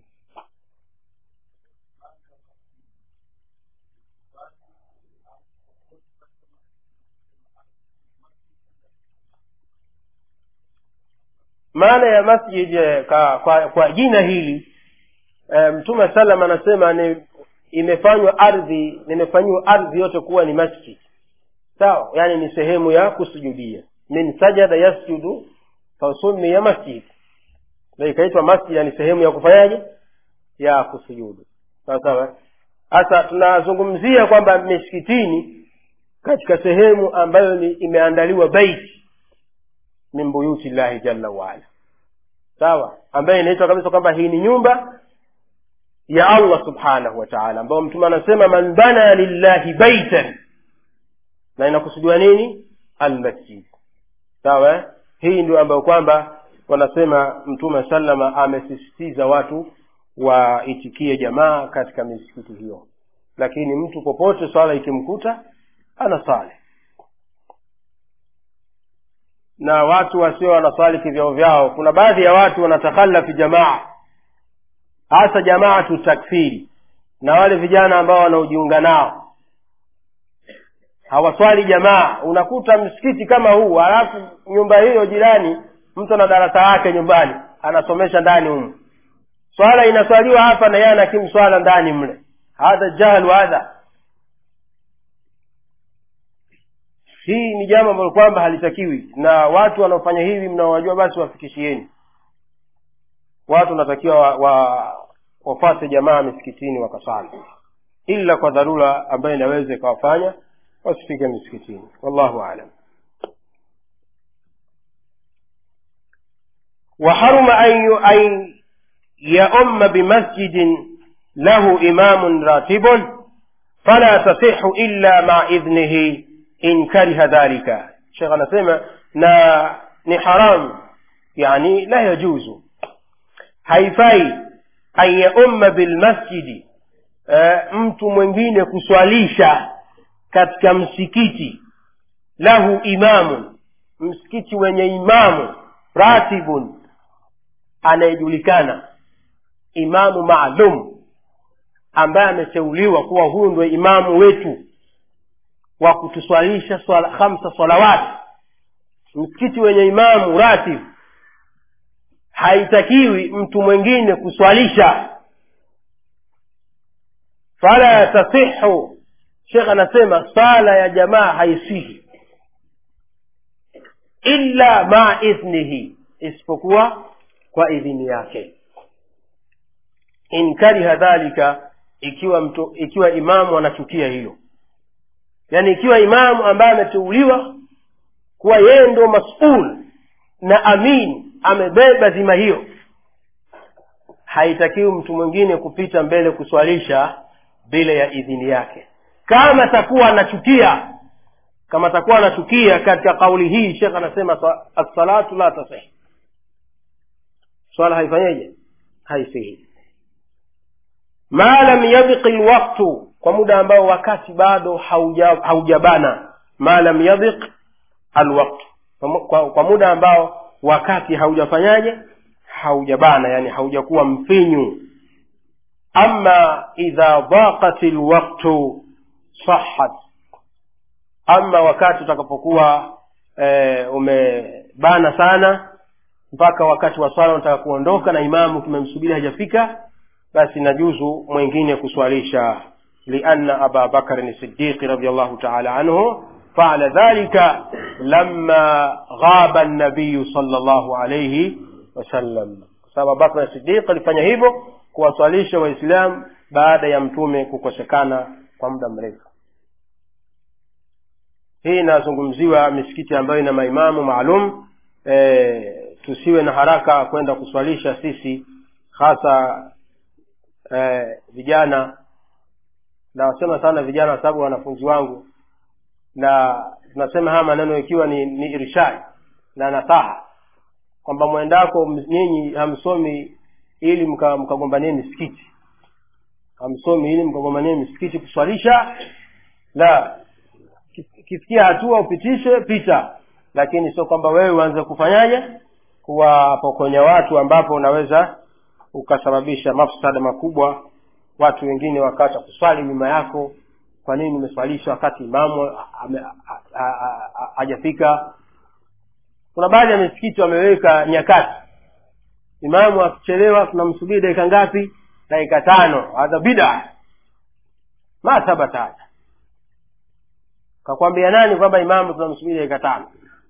maana ya masjid kwa, kwa, kwa jina hili e, mtume salam anasema ni imefanywa ardhi nimefanyiwa ardhi yote kuwa ni masjid sawa yani ni sehemu ya kusujudia min sajada yasjudu fasummiya masjid ndo ikaitwa masjid yani sehemu ya kufanyaje ya kusujudu sawa sawa sasa tunazungumzia kwamba misikitini katika sehemu ambayo ni imeandaliwa baiti min buyuti llahi jalla waala sawa ambayo inaitwa kabisa kwamba hii ni nyumba ya allah subhanahu wa taala ambayo mtume anasema man bana lillahi baitan na inakusudiwa nini almasjid sawa eh? hii ndio ambayo kwamba wanasema mtume salama amesisitiza watu waitikie jamaa katika misikiti hiyo lakini mtu popote swala ikimkuta anasali na watu wasio wanaswali kivyao vyao kuna baadhi ya watu wanatakhalafi jamaa hasa jamaatu takfiri na wale vijana ambao wanaojiunga nao hawaswali jamaa unakuta msikiti kama huu halafu nyumba hiyo jirani mtu ana darasa yake nyumbani anasomesha ndani humu swala inaswaliwa hapa na yeye anakimu swala ndani mle hadha jahlu hadha hii ni jambo ambalo kwamba halitakiwi na watu wanaofanya hivi mnaowajua basi wafikishieni watu wanatakiwa wa, wa, wafate jamaa misikitini wakasali ila kwa dharura ambayo inaweza ikawafanya wasifike misikitini wallahu alam وحرم أن أن يؤم بمسجد له إمام راتب فلا تصح إلا مع إذنه إن كره ذلك شيخ anasema na ni haram yani la yajuzu haifai an yaumma bilmasjidi e, mtu mwingine kuswalisha katika msikiti lahu imamun msikiti wenye imamu ratibun anayejulikana imamu maalum ambaye ameteuliwa kuwa huyu ndio imamu wetu wa kutuswalisha swala, khamsa salawati msikiti wenye imamu ratib haitakiwi mtu mwingine kuswalisha fala tasihu shekh anasema sala ya jamaa haisihi illa maa idhnihi isipokuwa kwa idhini yake in kariha dhalika ikiwa mtu ikiwa imamu anachukia hilo yaani ikiwa imamu ambaye ameteuliwa kuwa yeye ndo masul na amin amebeba dhima hiyo haitakiwi mtu mwingine kupita mbele kuswalisha bila ya idhini yake kama atakuwa anachukia kama atakuwa anachukia katika kauli hii shekh anasema assalatu la tasihi swala haifanyeje haisihi ma lam yabqi lwaktu kwa muda ambao wakati bado hauja- haujabana ma lam yadhiq alwaktu kwa, kwa muda ambao wakati haujafanyaje haujabana yani haujakuwa mfinyu ama idha dhaqat lwaktu sahat ama wakati utakapokuwa e, umebana sana mpaka wakati wa swala unataka kuondoka na imamu kimemsubiri hajafika basi najuzu mwingine kuswalisha lianna aba bakrin sidiqi radiallahu taala anhu faala dhalika lama ghaba nabiyu sala llahu alaihi wasallam kwa sababu abubakr sidiq alifanya hivyo kuwaswalisha waislamu baada ya mtume kukosekana kwa muda mrefu hii inazungumziwa misikiti ambayo ina maimamu maalum e, tusiwe na haraka kwenda kuswalisha sisi hasa e, vijana nawasema sana vijana kwa sababu wanafunzi wangu na tunasema haya maneno ikiwa ni, ni irshad na nasaha kwamba mwendako nyinyi hamsomi ili mka- mkagombanie misikiti hamsomi ili mkagombanie misikiti kuswalisha la kifikia hatua upitishe pita lakini sio kwamba wewe uanze kufanyaje kuwapokonya watu ambapo unaweza ukasababisha mafsada makubwa watu wengine wakacha kuswali nyuma yako kwa nini umeswalisha wakati imamu ame- a- a- a- a- hajafika kuna baadhi ya misikiti wameweka nyakati imamu akichelewa tunamsubiri dakika ngapi dakika tano hadha bida ma thabata hadha kakwambia nani kwamba imamu tunamsubiri dakika tano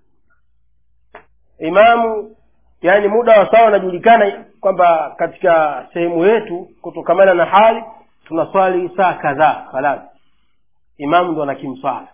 imamu yani muda wa sawa unajulikana kwamba katika sehemu yetu kutokamana na hali tunaswali saa kadhaa halali imamu ndo anakimswala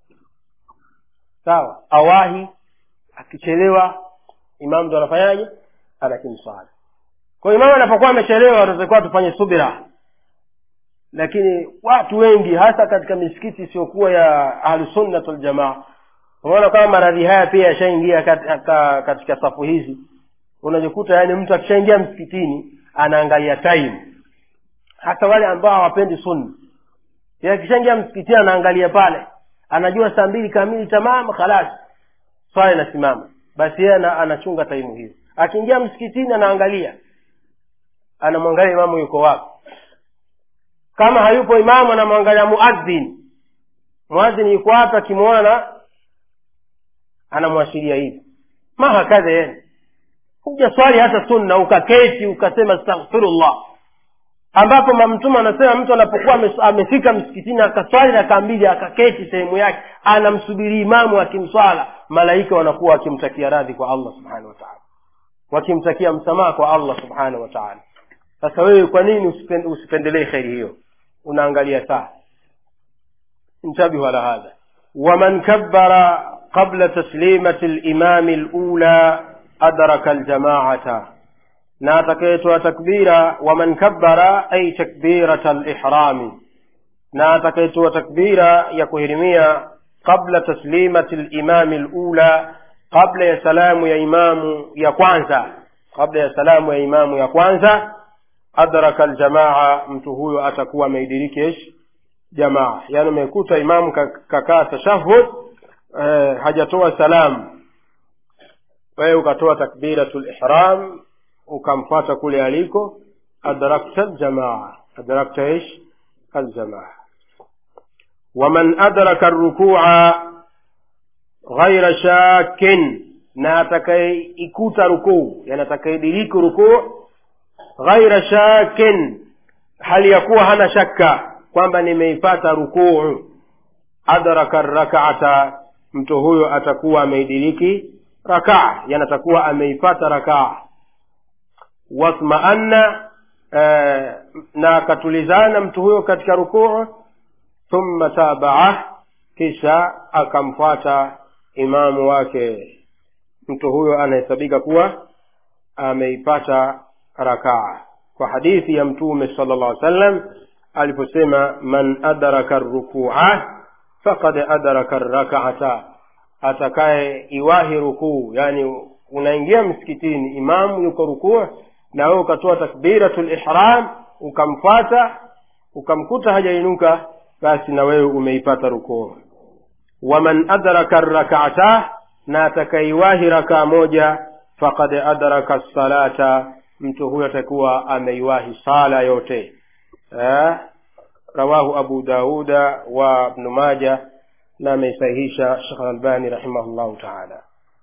sawa awahi akichelewa imamu ndo anafanyaje anakimswala kwa hiyo imamu anapokuwa amechelewa tunatakiwa tufanye subira lakini watu wengi hasa katika misikiti isiyokuwa ya ahlusunnat waljamaa unaona kama maradhi haya pia yashaingia katika, katika safu hizi unajikuta yani mtu akishaingia msikitini anaangalia time hasa wale ambao hawapendi sunna Yeye akishaingia msikitini anaangalia pale anajua saa mbili kamili tamam khalas swala inasimama basi yeye ana- anachunga taimu hiyo akiingia msikitini anaangalia anamwangalia imamu yuko wapi kama hayupo imamu anamwangalia muadhin muadhin yuko wapi akimwona na anamwashiria hivi ma hakadha yeye huja swali hata sunna ukaketi ukasema astaghfirullah ambapo mamtume anasema mtu anapokuwa ame- amefika msikitini akaswali raka mbili akaketi sehemu yake anamsubiri imamu akimswala malaika wanakuwa wakimtakia radhi kwa allah subhanahu wa taala wakimtakia msamaha kwa allah subhanahu wa taala sasa wewe kwa nini usipen- usipendelee kheri hiyo unaangalia saa انتبهوا على هذا ومن كبر قبل تسليمة الإمام الأولى أدرك الجماعة na atakayetoa takbira waman kabbara ay takbirata lihrami na atakayetoa takbira ya kuhirimia qabla taslimati limami lula qabla ya salamu ya imamu ya kwanza kabla ya salamu ya imamu ya kwanza adraka aljamaa mtu huyo atakuwa ameidiriki ish jamaa yaani umekuta imamu ka- kakaa tashahud eh, hajatoa salamu wewe ukatoa takbiratu lihram ukamfata kule aliko adrakta ljamaa adrakta ish aljamaa waman adraka rukua ghaira shakin na atakayeikuta rukuu yani atakayediriki rukuu ghaira shakin hali ya kuwa hana shakka kwamba nimeipata rukuu adraka rakaata mtu huyo atakuwa ameidiriki rakaa yani atakuwa ameipata rakaa wasmaanna eh, na akatulizana mtu huyo katika rukuu thumma tabaa kisha akamfuata imamu wake mtu huyo anahesabika kuwa ameipata rakaa kwa hadithi ya mtume sala llah alih sallam aliposema man adraka rukua fakad adraka rakaata atakaye iwahi rukuu yani unaingia msikitini imamu yuko rukuu na wewe ukatoa takbiratu lihram ukamfata ukamkuta hajainuka basi na wewe umeipata rukuu waman adraka rakaata na atakaiwahi rakaa moja fakad adraka salata mtu huyo atakuwa ameiwahi sala yote eh? rawahu abu dauda wa ibnu maja na ameisahihisha shekh albani rahimahullahu taala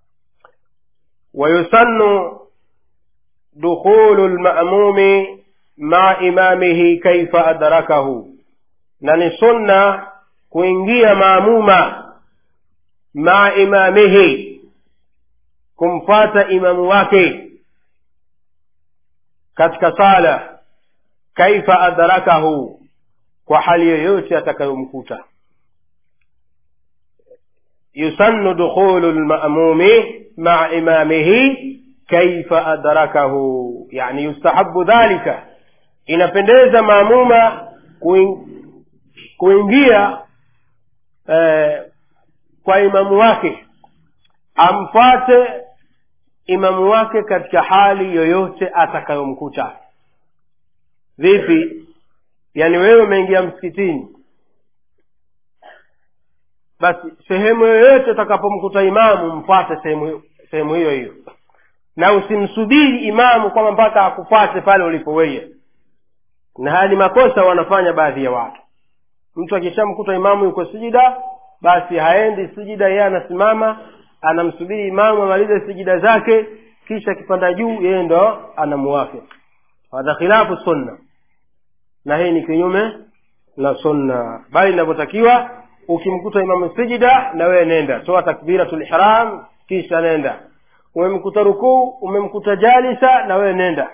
wayusannu dukhulu lmamumi maa imamihi kaifa adrakahu na ni sunna kuingia maamuma maa imamihi kumfata imamu wake katika sala kaifa adrakahu kwa hali yoyote atakayomkuta yusannu dukhulu lmamumi maa imamihi kaifa adrakahu yani yustahabu dhalika inapendeza maamuma kuingia eh, kwa imamu wake amfate imamu wake katika hali yoyote atakayomkuta vipi yaani wewe umeingia msikitini basi sehemu yoyote utakapomkuta imamu mfate sehemu sehemu hiyo hiyo na usimsubiri imamu kwamba mpaka akufate pale ulipo weye na haya ni makosa wanafanya baadhi ya watu mtu akishamkuta imamu yuko sijida basi haendi sijida yeye anasimama anamsubiri imamu amalize sijida zake kisha akipanda juu yeye ndo anamuwafiki hadha khilafu sunna na hii ni kinyume na sunna bali inavyotakiwa ukimkuta imamu sijida na wewe nenda toa takbiratul ihram kisha nenda umemkuta rukuu umemkuta jalisa na wewe nenda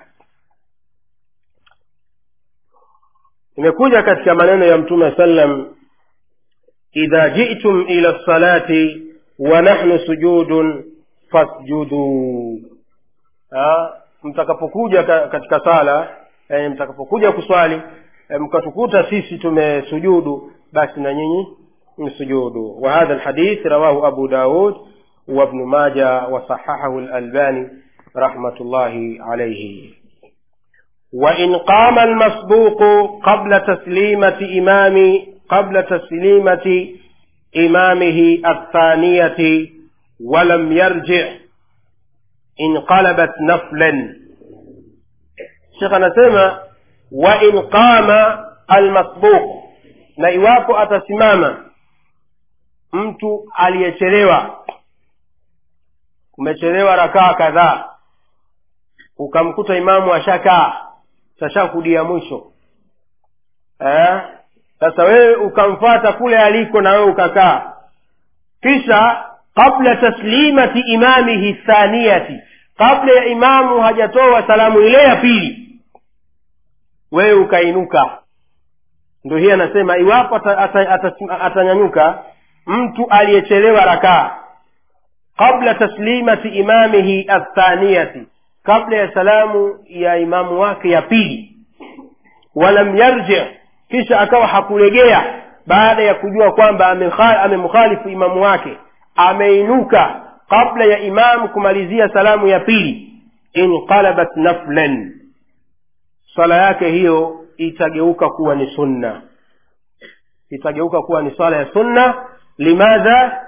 imekuja katika maneno ya mtume sallam idha jitum ila lsalati wa nahnu sujudun fasjuduu mtakapokuja katika sala e, mtakapokuja kuswali e, mkatukuta sisi tumesujudu basi na nyinyi msujudu wa hadha lhadith rawahu abu daud وابن ماجه وصححه الألباني رحمة الله عليه وإن قام المسبوق قبل تسليمة إمام قبل تسليمة إمامه الثانية ولم يرجع انقلبت نفلا شيخ نسمى وإن قام المسبوق na iwapo atasimama mtu aliyechelewa umechelewa rakaa kadhaa ukamkuta imamu ashakaa tashakudia mwisho eh? sasa wewe ukamfata kule aliko na wewe ukakaa kisha qabla taslimati imamihi thaniyati kabla ya imamu hajatoa salamu ile ya pili wewe ukainuka ndo hii anasema iwapo atanyanyuka ata, ata, ata mtu aliyechelewa rakaa qabla taslimati imamihi athaniyati kabla ya salamu ya imamu wake ya pili walam yarji kisha akawa hakulegea baada ya kujua kwamba amemkhalifu imamu wake ameinuka kabla ya imamu kumalizia salamu ya pili inqalabat naflan swala yake hiyo itageuka kuwa ni sunna itageuka kuwa ni swala ya sunna limadha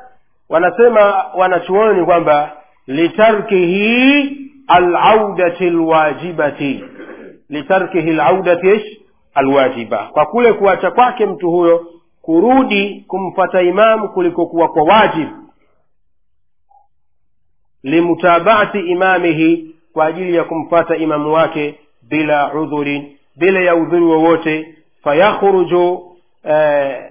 wanasema wanachuoni kwamba litarkihi alaudati lwajibati litarkihi alaudati ish alwajiba kwa kule kuacha kwake mtu huyo kurudi kumfata imamu kuliko kuwa kwa wajibu limutabaati imamihi kwa ajili ya kumfata imamu wake bila udhurin bila ya udhuri wowote fayakhruju eh,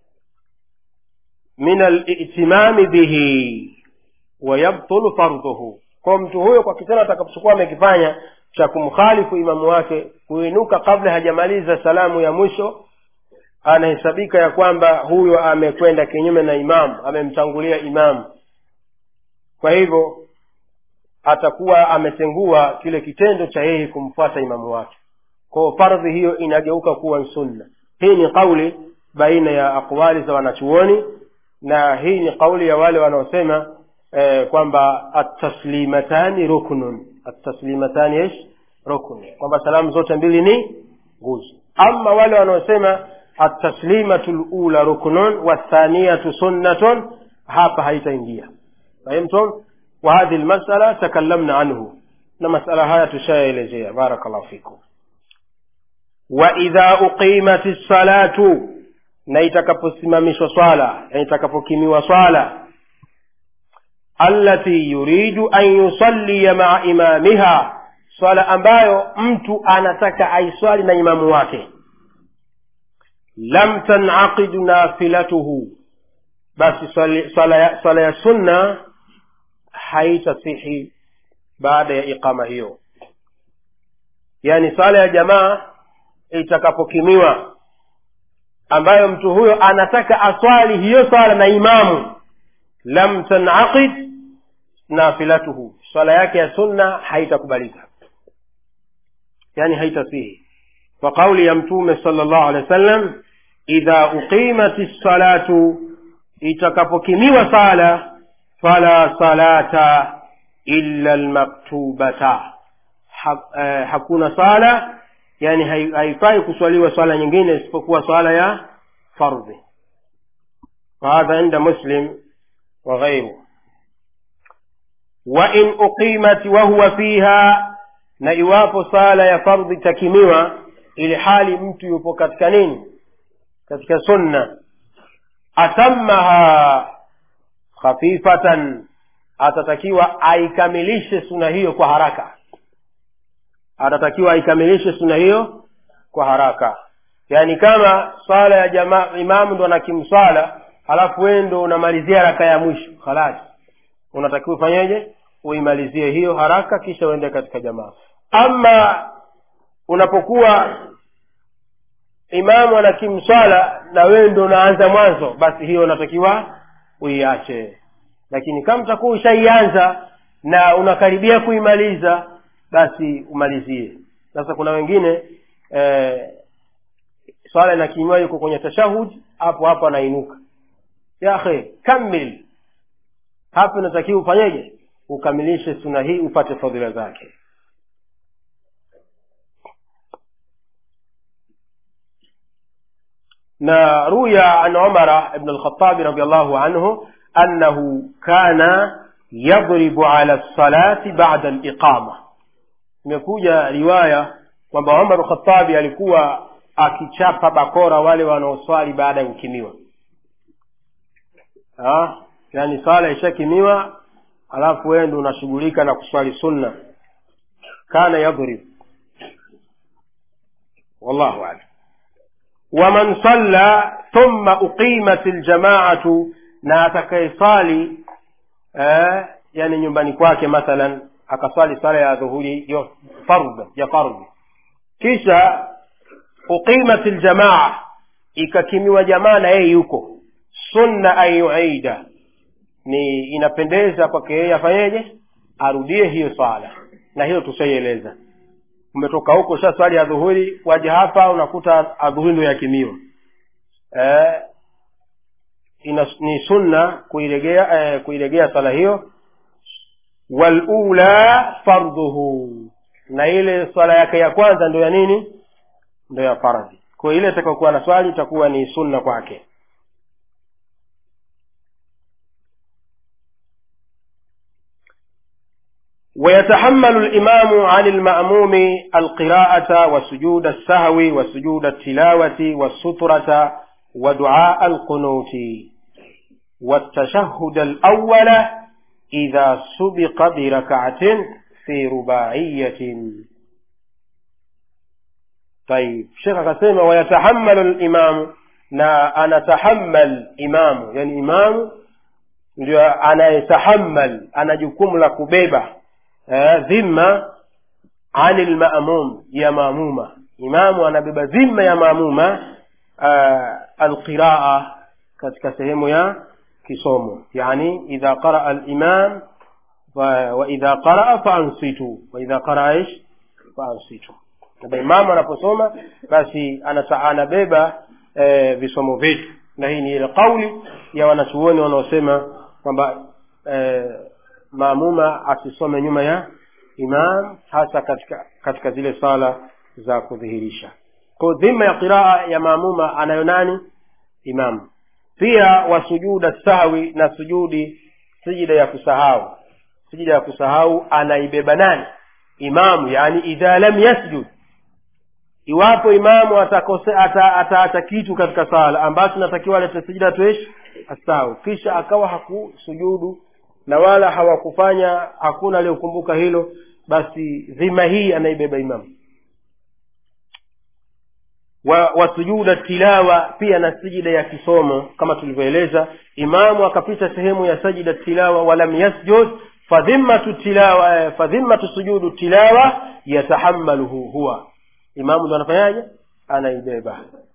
min alitimami bihi wayabtulu fardhuhu kwa mtu huyo kwa kitendo atakapochukua amekifanya cha kumkhalifu imamu wake kuinuka kabla hajamaliza salamu ya mwisho anahesabika ya kwamba huyo amekwenda kinyume na imamu amemtangulia imamu kwa hivyo atakuwa ametengua kile kitendo cha yeye kumfuata imamu wake kwao fardhi hiyo inageuka kuwa sunna hii ni kauli baina ya aqwali za wanachuoni na hii ni kauli ya wale wanaosema eh, kwamba ataslimatani ruknun ataslimatani ish ruknun kwamba salamu zote mbili ni nguzo ama wale wanaosema ataslimatu lula ruknun wathaniyatu sunnatun hapa haitaingia fahimtum wa hadhi lmasala takallamna anhu na masala haya tushayaelezea barakallahu fikum wa idha uqimat lsalatu na itakaposimamishwa swala na itakapokimiwa swala allati yuridu an yusalliya maa imamiha swala ambayo mtu anataka aiswali na imamu wake lam tanaqid nafilatuhu basi swala ya, swala ya sunna haitasihi baada ya iqama hiyo yaani swala ya jamaa itakapokimiwa ambayo mtu huyo anataka aswali hiyo swala na imamu lam tanaqid nafilatuhu swala yake ya sunna haitakubalika yani haitasihi kwa kauli ya mtume sala llahu alehi wa sallam idha uqimat lsalatu itakapokimiwa sala fala salata illa lmaktubata ha, eh, hakuna sala yani haifai kuswaliwa swala nyingine isipokuwa swala ya fardhi وهذا عند مسلم وغيره وإن أقيمت وهو فيها na iwapo sala ya fardhi takimiwa ili hali mtu yupo katika nini katika sunna atammaha khafifatan atatakiwa aikamilishe suna hiyo kwa haraka atatakiwa aikamilishe suna hiyo kwa haraka yaani kama swala ya jamaa imamu ndo anakimswala halafu wee ndo unamalizia raka ya mwisho khalas unatakiwa ufanyeje uimalizie hiyo haraka kisha uende katika jamaa ama unapokuwa imamu anakimswala na wewe ndo unaanza mwanzo basi hiyo unatakiwa uiache lakini kama utakuwa ushaianza na unakaribia kuimaliza basi umalizie sasa kuna wengine eh, swala inakimiwa yuko kwenye tashahud hapo hapo anainuka yahe kamil hapo inatakiwa ufanyeje ukamilishe suna hii upate fadhila zake na ruya an umara ibn alkhatabi radiallahu anhu annahu kana yadribu ala lsalati bada liqama imekuja riwaya kwamba umar khatabi alikuwa akichapa bakora wale wanaoswali baada ya kukimiwa yaani swala ishakimiwa alafu wewe ndo unashughulika na kuswali sunna kana yadhrib wallahu alam waman salla thumma uqimat ljamaatu na atakayesali eh, yani nyumbani kwake mathalan akaswali sala ya dhuhuri yo fardh ya fardhi kisha uqimat ljamaa ikakimiwa jamaa na yeye yuko sunna an yuida ni inapendeza kwake yeye afanyeje arudie hiyo swala na hiyo tushaieleza umetoka huko sha swali ya dhuhuri waja hapa unakuta adhuhuri ndo yakimiwa eh, ina, ni sunna kuiregea eh, kuiregea swala hiyo walula fardhuhu na ile swala yake ya kwanza ndo ya nini ndo ya fardhi kwa ile itakayokuwa na swali itakuwa ni sunna kwake ويتحمل الإمام عن المأموم القراءة وسجود السهو وسجود التلاوة والسترة ودعاء القنوت والتشهد الأول إذا سبق بركعة في رباعية طيب شيخ akasema wayatahammalu limamu na anatahammal imamu yani imamu ndio anayetahammal ana jukumu la kubeba eh, dhima ani lmamum ya maamuma imamu anabeba dhima ya maamuma uh, alqiraa katika sehemu ya kisomo yani idha qaraa limam waidha qaraa faansitu waidha qaraa ish faansitu kwamba imamu anaposoma basi anata, anabeba e, visomo vyetu na hii ni ile kauli ya wanachuoni wanaosema kwamba e, maamuma asisome nyuma ya imam hasa katika katika zile sala za kudhihirisha kwa dhima ya qiraa ya maamuma anayo nani imam pia wasujuda sahwi na sujudi sijida ya kusahau sijida ya kusahau anaibeba nani imamu yani idha lam yasjud iwapo imamu atakose ataacha ata, ata kitu katika sala ambacho natakiwa alete sijida tuish asahau kisha akawa hakusujudu na wala hawakufanya hakuna aliyokumbuka hilo basi dhima hii anaibeba imamu wa, wa sujuda tilawa pia na sijida ya kisomo kama tulivyoeleza imamu akapita sehemu ya sajida tilawa walam yasjud fadhimmatu tilawa fadhimmatu sujudu tilawa yatahammaluhu huwa imamu ndo anafanyaje anaibeba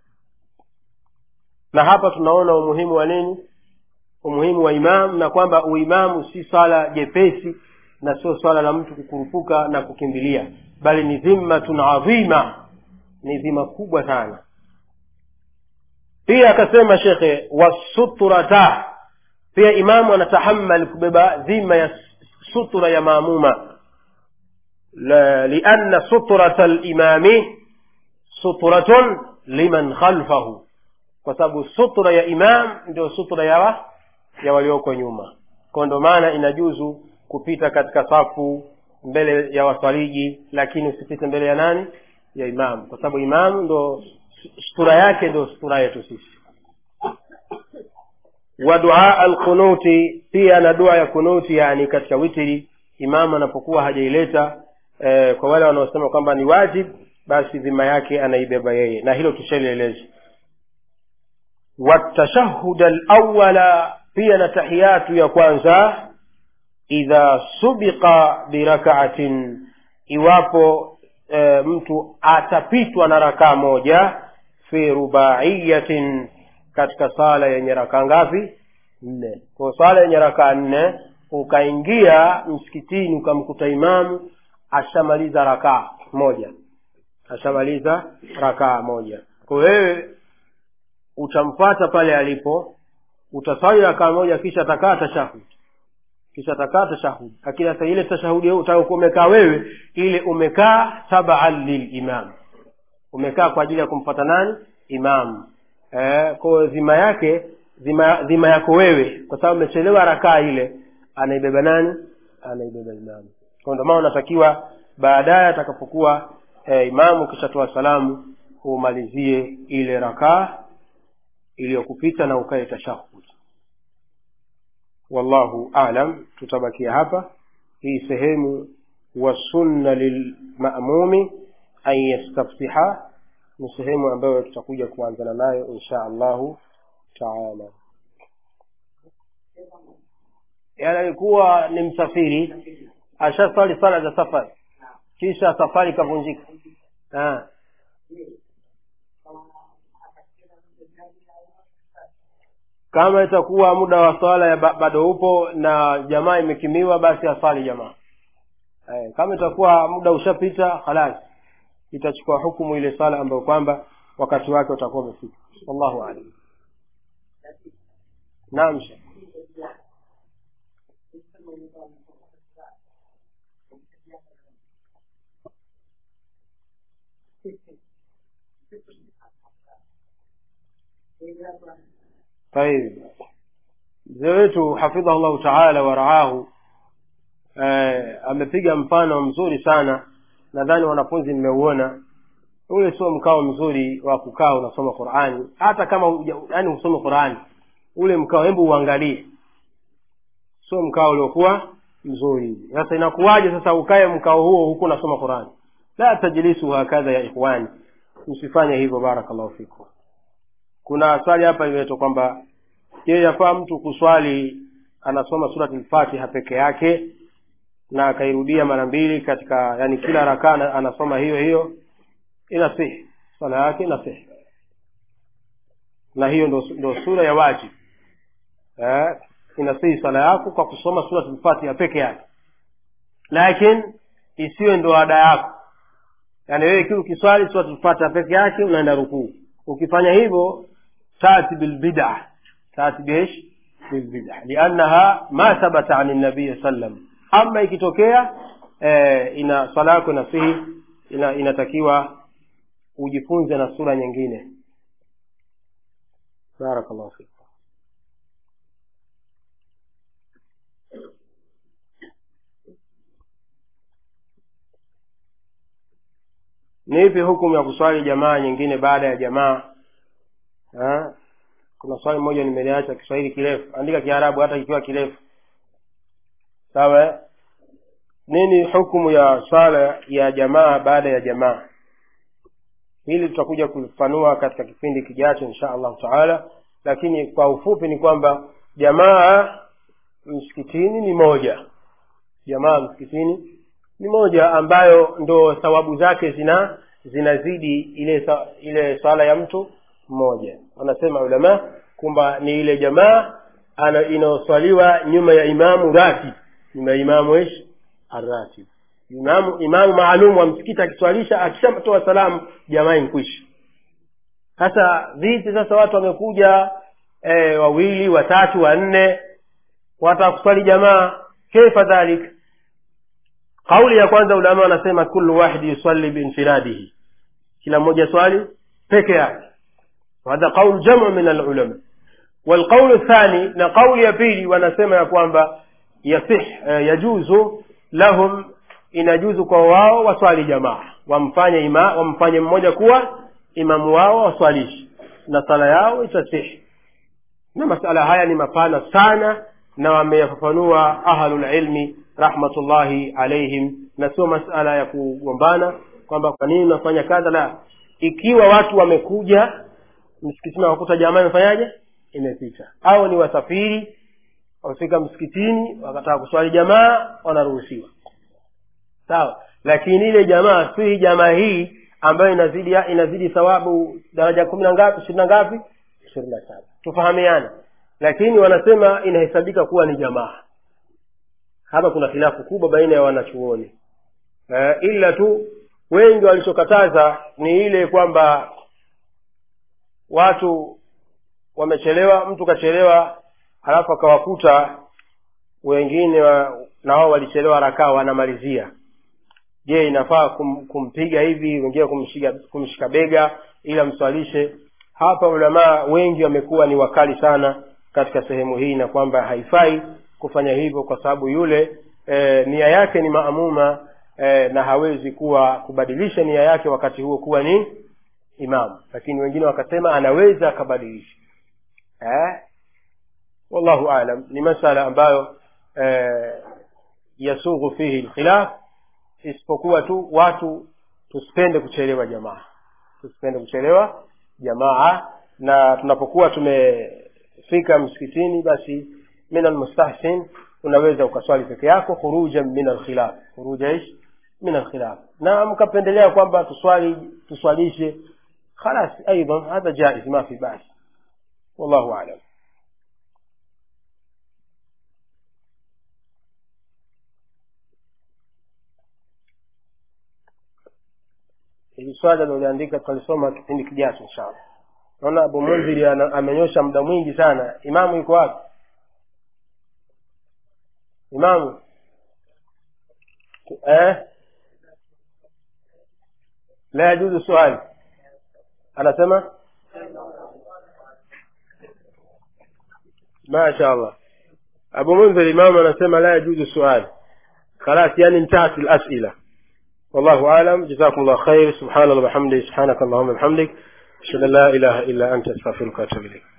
na hapa tunaona umuhimu wa nini umuhimu wa imamu na kwamba uimamu si swala jepesi na sio swala la mtu kukurupuka na kukimbilia bali ni dhimmatun adhima ni dhima kubwa sana pia akasema shekhe wasuturata pia imamu anatahammal kubeba dhima ya sutura ya maamuma lianna sutrata limami sutratun liman khalfahu kwa sababu sutra ya imam ndio sutra ya wa, ya walioko nyuma kwa ndo maana inajuzu kupita katika safu mbele ya waswaliji lakini usipite mbele ya nani ya imam kwa sababu imam ndo sutura yake ndo sutura yetu sisi wa duaa alqunuti pia na dua ya kunuti yani katika witiri imamu anapokuwa hajaileta e, kwa wale wanaosema kwamba ni wajib basi dhima yake anaibeba yeye na hilo tushalieleza watashahud alawala pia na tahiyatu ya kwanza idha subiqa birakaatin iwapo e, mtu atapitwa na rakaa moja fi rubaiyatin katika sala yenye rakaa ngapi nne kwa sala yenye rakaa nne ukaingia msikitini ukamkuta imamu ashamaliza rakaa moja ashamaliza rakaa moja kwa wewe utamfata pale alipo utasali rakaa moja kisha atakaa tashahud kisha atakaa tashahud lakini sasa ile tashahudi utakuwa umekaa wewe ile umekaa tabaan lilimam umekaa kwa ajili ya kumfata nani imamu eh, kwa dhima yake dhima, dhima yako wewe kwa sababu umechelewa rakaa ile anaibeba nani anaibeba imamu kwa ndio maana unatakiwa baadaye atakapokuwa eh, imamu ukishatoa salamu umalizie ile rakaa iliyokupita na ukae tashahud wallahu alam tutabakia hapa hii sehemu wasunna lilmamumi an yastaftiha ni sehemu ambayo tutakuja kuanzana nayo insha allahu taala yani alikuwa ni msafiri ashaswali sala za safari kisha safari ikavunjika kama itakuwa muda wa swala ya bado upo na jamaa imekimiwa basi aswali jamaa eh, kama itakuwa muda ushapita halas itachukua hukumu ile sala ambayo kwamba wakati wake utakuwa umefika wallahu alam naam طيب mzee wetu hafidhahu llahu taala waraahu eh, amepiga mfano mzuri sana nadhani wanafunzi mmeuona ule sio mkao mzuri wa kukaa unasoma qurani hata kama yani usome qurani ule mkao hebu uangalie sio mkao uliokuwa mzuri sasa inakuwaje sasa ukae mkao huo huku unasoma qurani la tajlisu hakadha ya ikhwani msifanye hivyo barakallahu fikum kuna swali hapa limeletwa kwamba je yafaa mtu kuswali anasoma surat lfatiha peke yake na akairudia mara mbili katika yani kila rakaa anasoma hiyo hiyo inasihi swala yake inasihi na hiyo ndo, ndo sura ya wajib eh, inasihi swala yako kwa kusoma surat lfatiha peke yake lakini isiwe ndo ada yako yaani wewe kiwa ukiswali surat lfatiha peke yake unaenda rukuu ukifanya hivyo tati bilbida tati biish bilbida liannaha ma thabata ani nabii sallam ama ikitokea eh, ina swala yako inasihi ina, inatakiwa ujifunze na sura nyingine barakallahu fikum ni ipi hukumu ya kuswali jamaa nyingine baada ya jamaa ha? kuna swali moja nimeliacha kiswahili kirefu andika kiarabu hata ikiwa kirefu sawa nini hukumu ya swala ya jamaa baada ya jamaa hili tutakuja kulifanua katika kipindi kijacho insha allahu taala lakini kwa ufupi ni kwamba jamaa msikitini ni moja jamaa msikitini ni moja ambayo ndo thawabu zake zina zinazidi ile ile swala ya mtu mmoja wanasema ulama kwamba ni ile jamaa inayoswaliwa nyuma ya imamu ratib nyuma ya imamu ish arratib imamu imamu maalum wa msikiti akiswalisha akishatoa salamu jamaa inkwisha sasa vipi sasa watu wamekuja e, wawili watatu wanne wataka kuswali jamaa kaifa dhalik kauli ya kwanza ulama wanasema kullu wahidi yusalli biinfiradihi kila mmoja swali peke yake وهذا قول جمع من العلماء والقول الثاني na قول ya pili wanasema ya kwamba yasih yajuzu lahum inajuzu kwa wao waswali jamaa wamfanye ima wamfanye mmoja kuwa imamu wao waswalishi na sala yao itasihi na masala haya ni mapana sana na wameyafafanua ahlulilmi rahmatullahi alaihim na sio masala ya kugombana kwamba kwa nini unafanya kadha la ikiwa watu wamekuja msikitini wakuta jamaa imefanyaje imepita au ni wasafiri wamefika msikitini wakataka kuswali jamaa wanaruhusiwa sawa lakini ile jamaa si hii jamaa hii ambayo inazidi inazidi thawabu daraja kumi na ngapi ishirini na ngapi ishirini na saba tufahamiane lakini wanasema inahesabika kuwa ni jamaa hapa kuna khilafu kubwa baina ya wanachuoni e, ila tu wengi walichokataza ni ile kwamba watu wamechelewa mtu kachelewa halafu akawakuta wengine wa, na wao walichelewa rakaa wanamalizia je inafaa kum, kumpiga hivi wengine kumshika, kumshika bega ili amswalishe hapa ulamaa wengi wamekuwa ni wakali sana katika sehemu hii na kwamba haifai kufanya hivyo kwa sababu yule e, nia yake ni maamuma e, na hawezi kuwa kubadilisha nia yake wakati huo kuwa ni imamu lakini wengine wakasema anaweza akabadilisha eh? wallahu alam ni masala ambayo eh, yasughu fihi lkhilaf isipokuwa tu watu tusipende kuchelewa jamaa tusipende kuchelewa jamaa na tunapokuwa tumefika msikitini basi min almustahsin unaweza ukaswali peke yako khurujan min alkhilaf khuruja ish min alkhilaf na mkapendelea kwamba tuswali tuswalishe خلاص أيضا هذا جائز ما في بأس والله أعلم hili swali aliloliandika tutalisoma kipindi kijacho inshallah naona abu munziri amenyosha muda mwingi sana imamu yuko wapi imamu eh? la yajuzu swali anasema masha allah abu munzir imamu anasema la yajuzu suali خلاص يعني انتهت الأسئلة والله أعلم جزاكم الله خير سبحان الله وبحمده سبحانك اللهم وبحمدك أشهد أن لا إله إلا أنت أستغفرك وأتوب إليك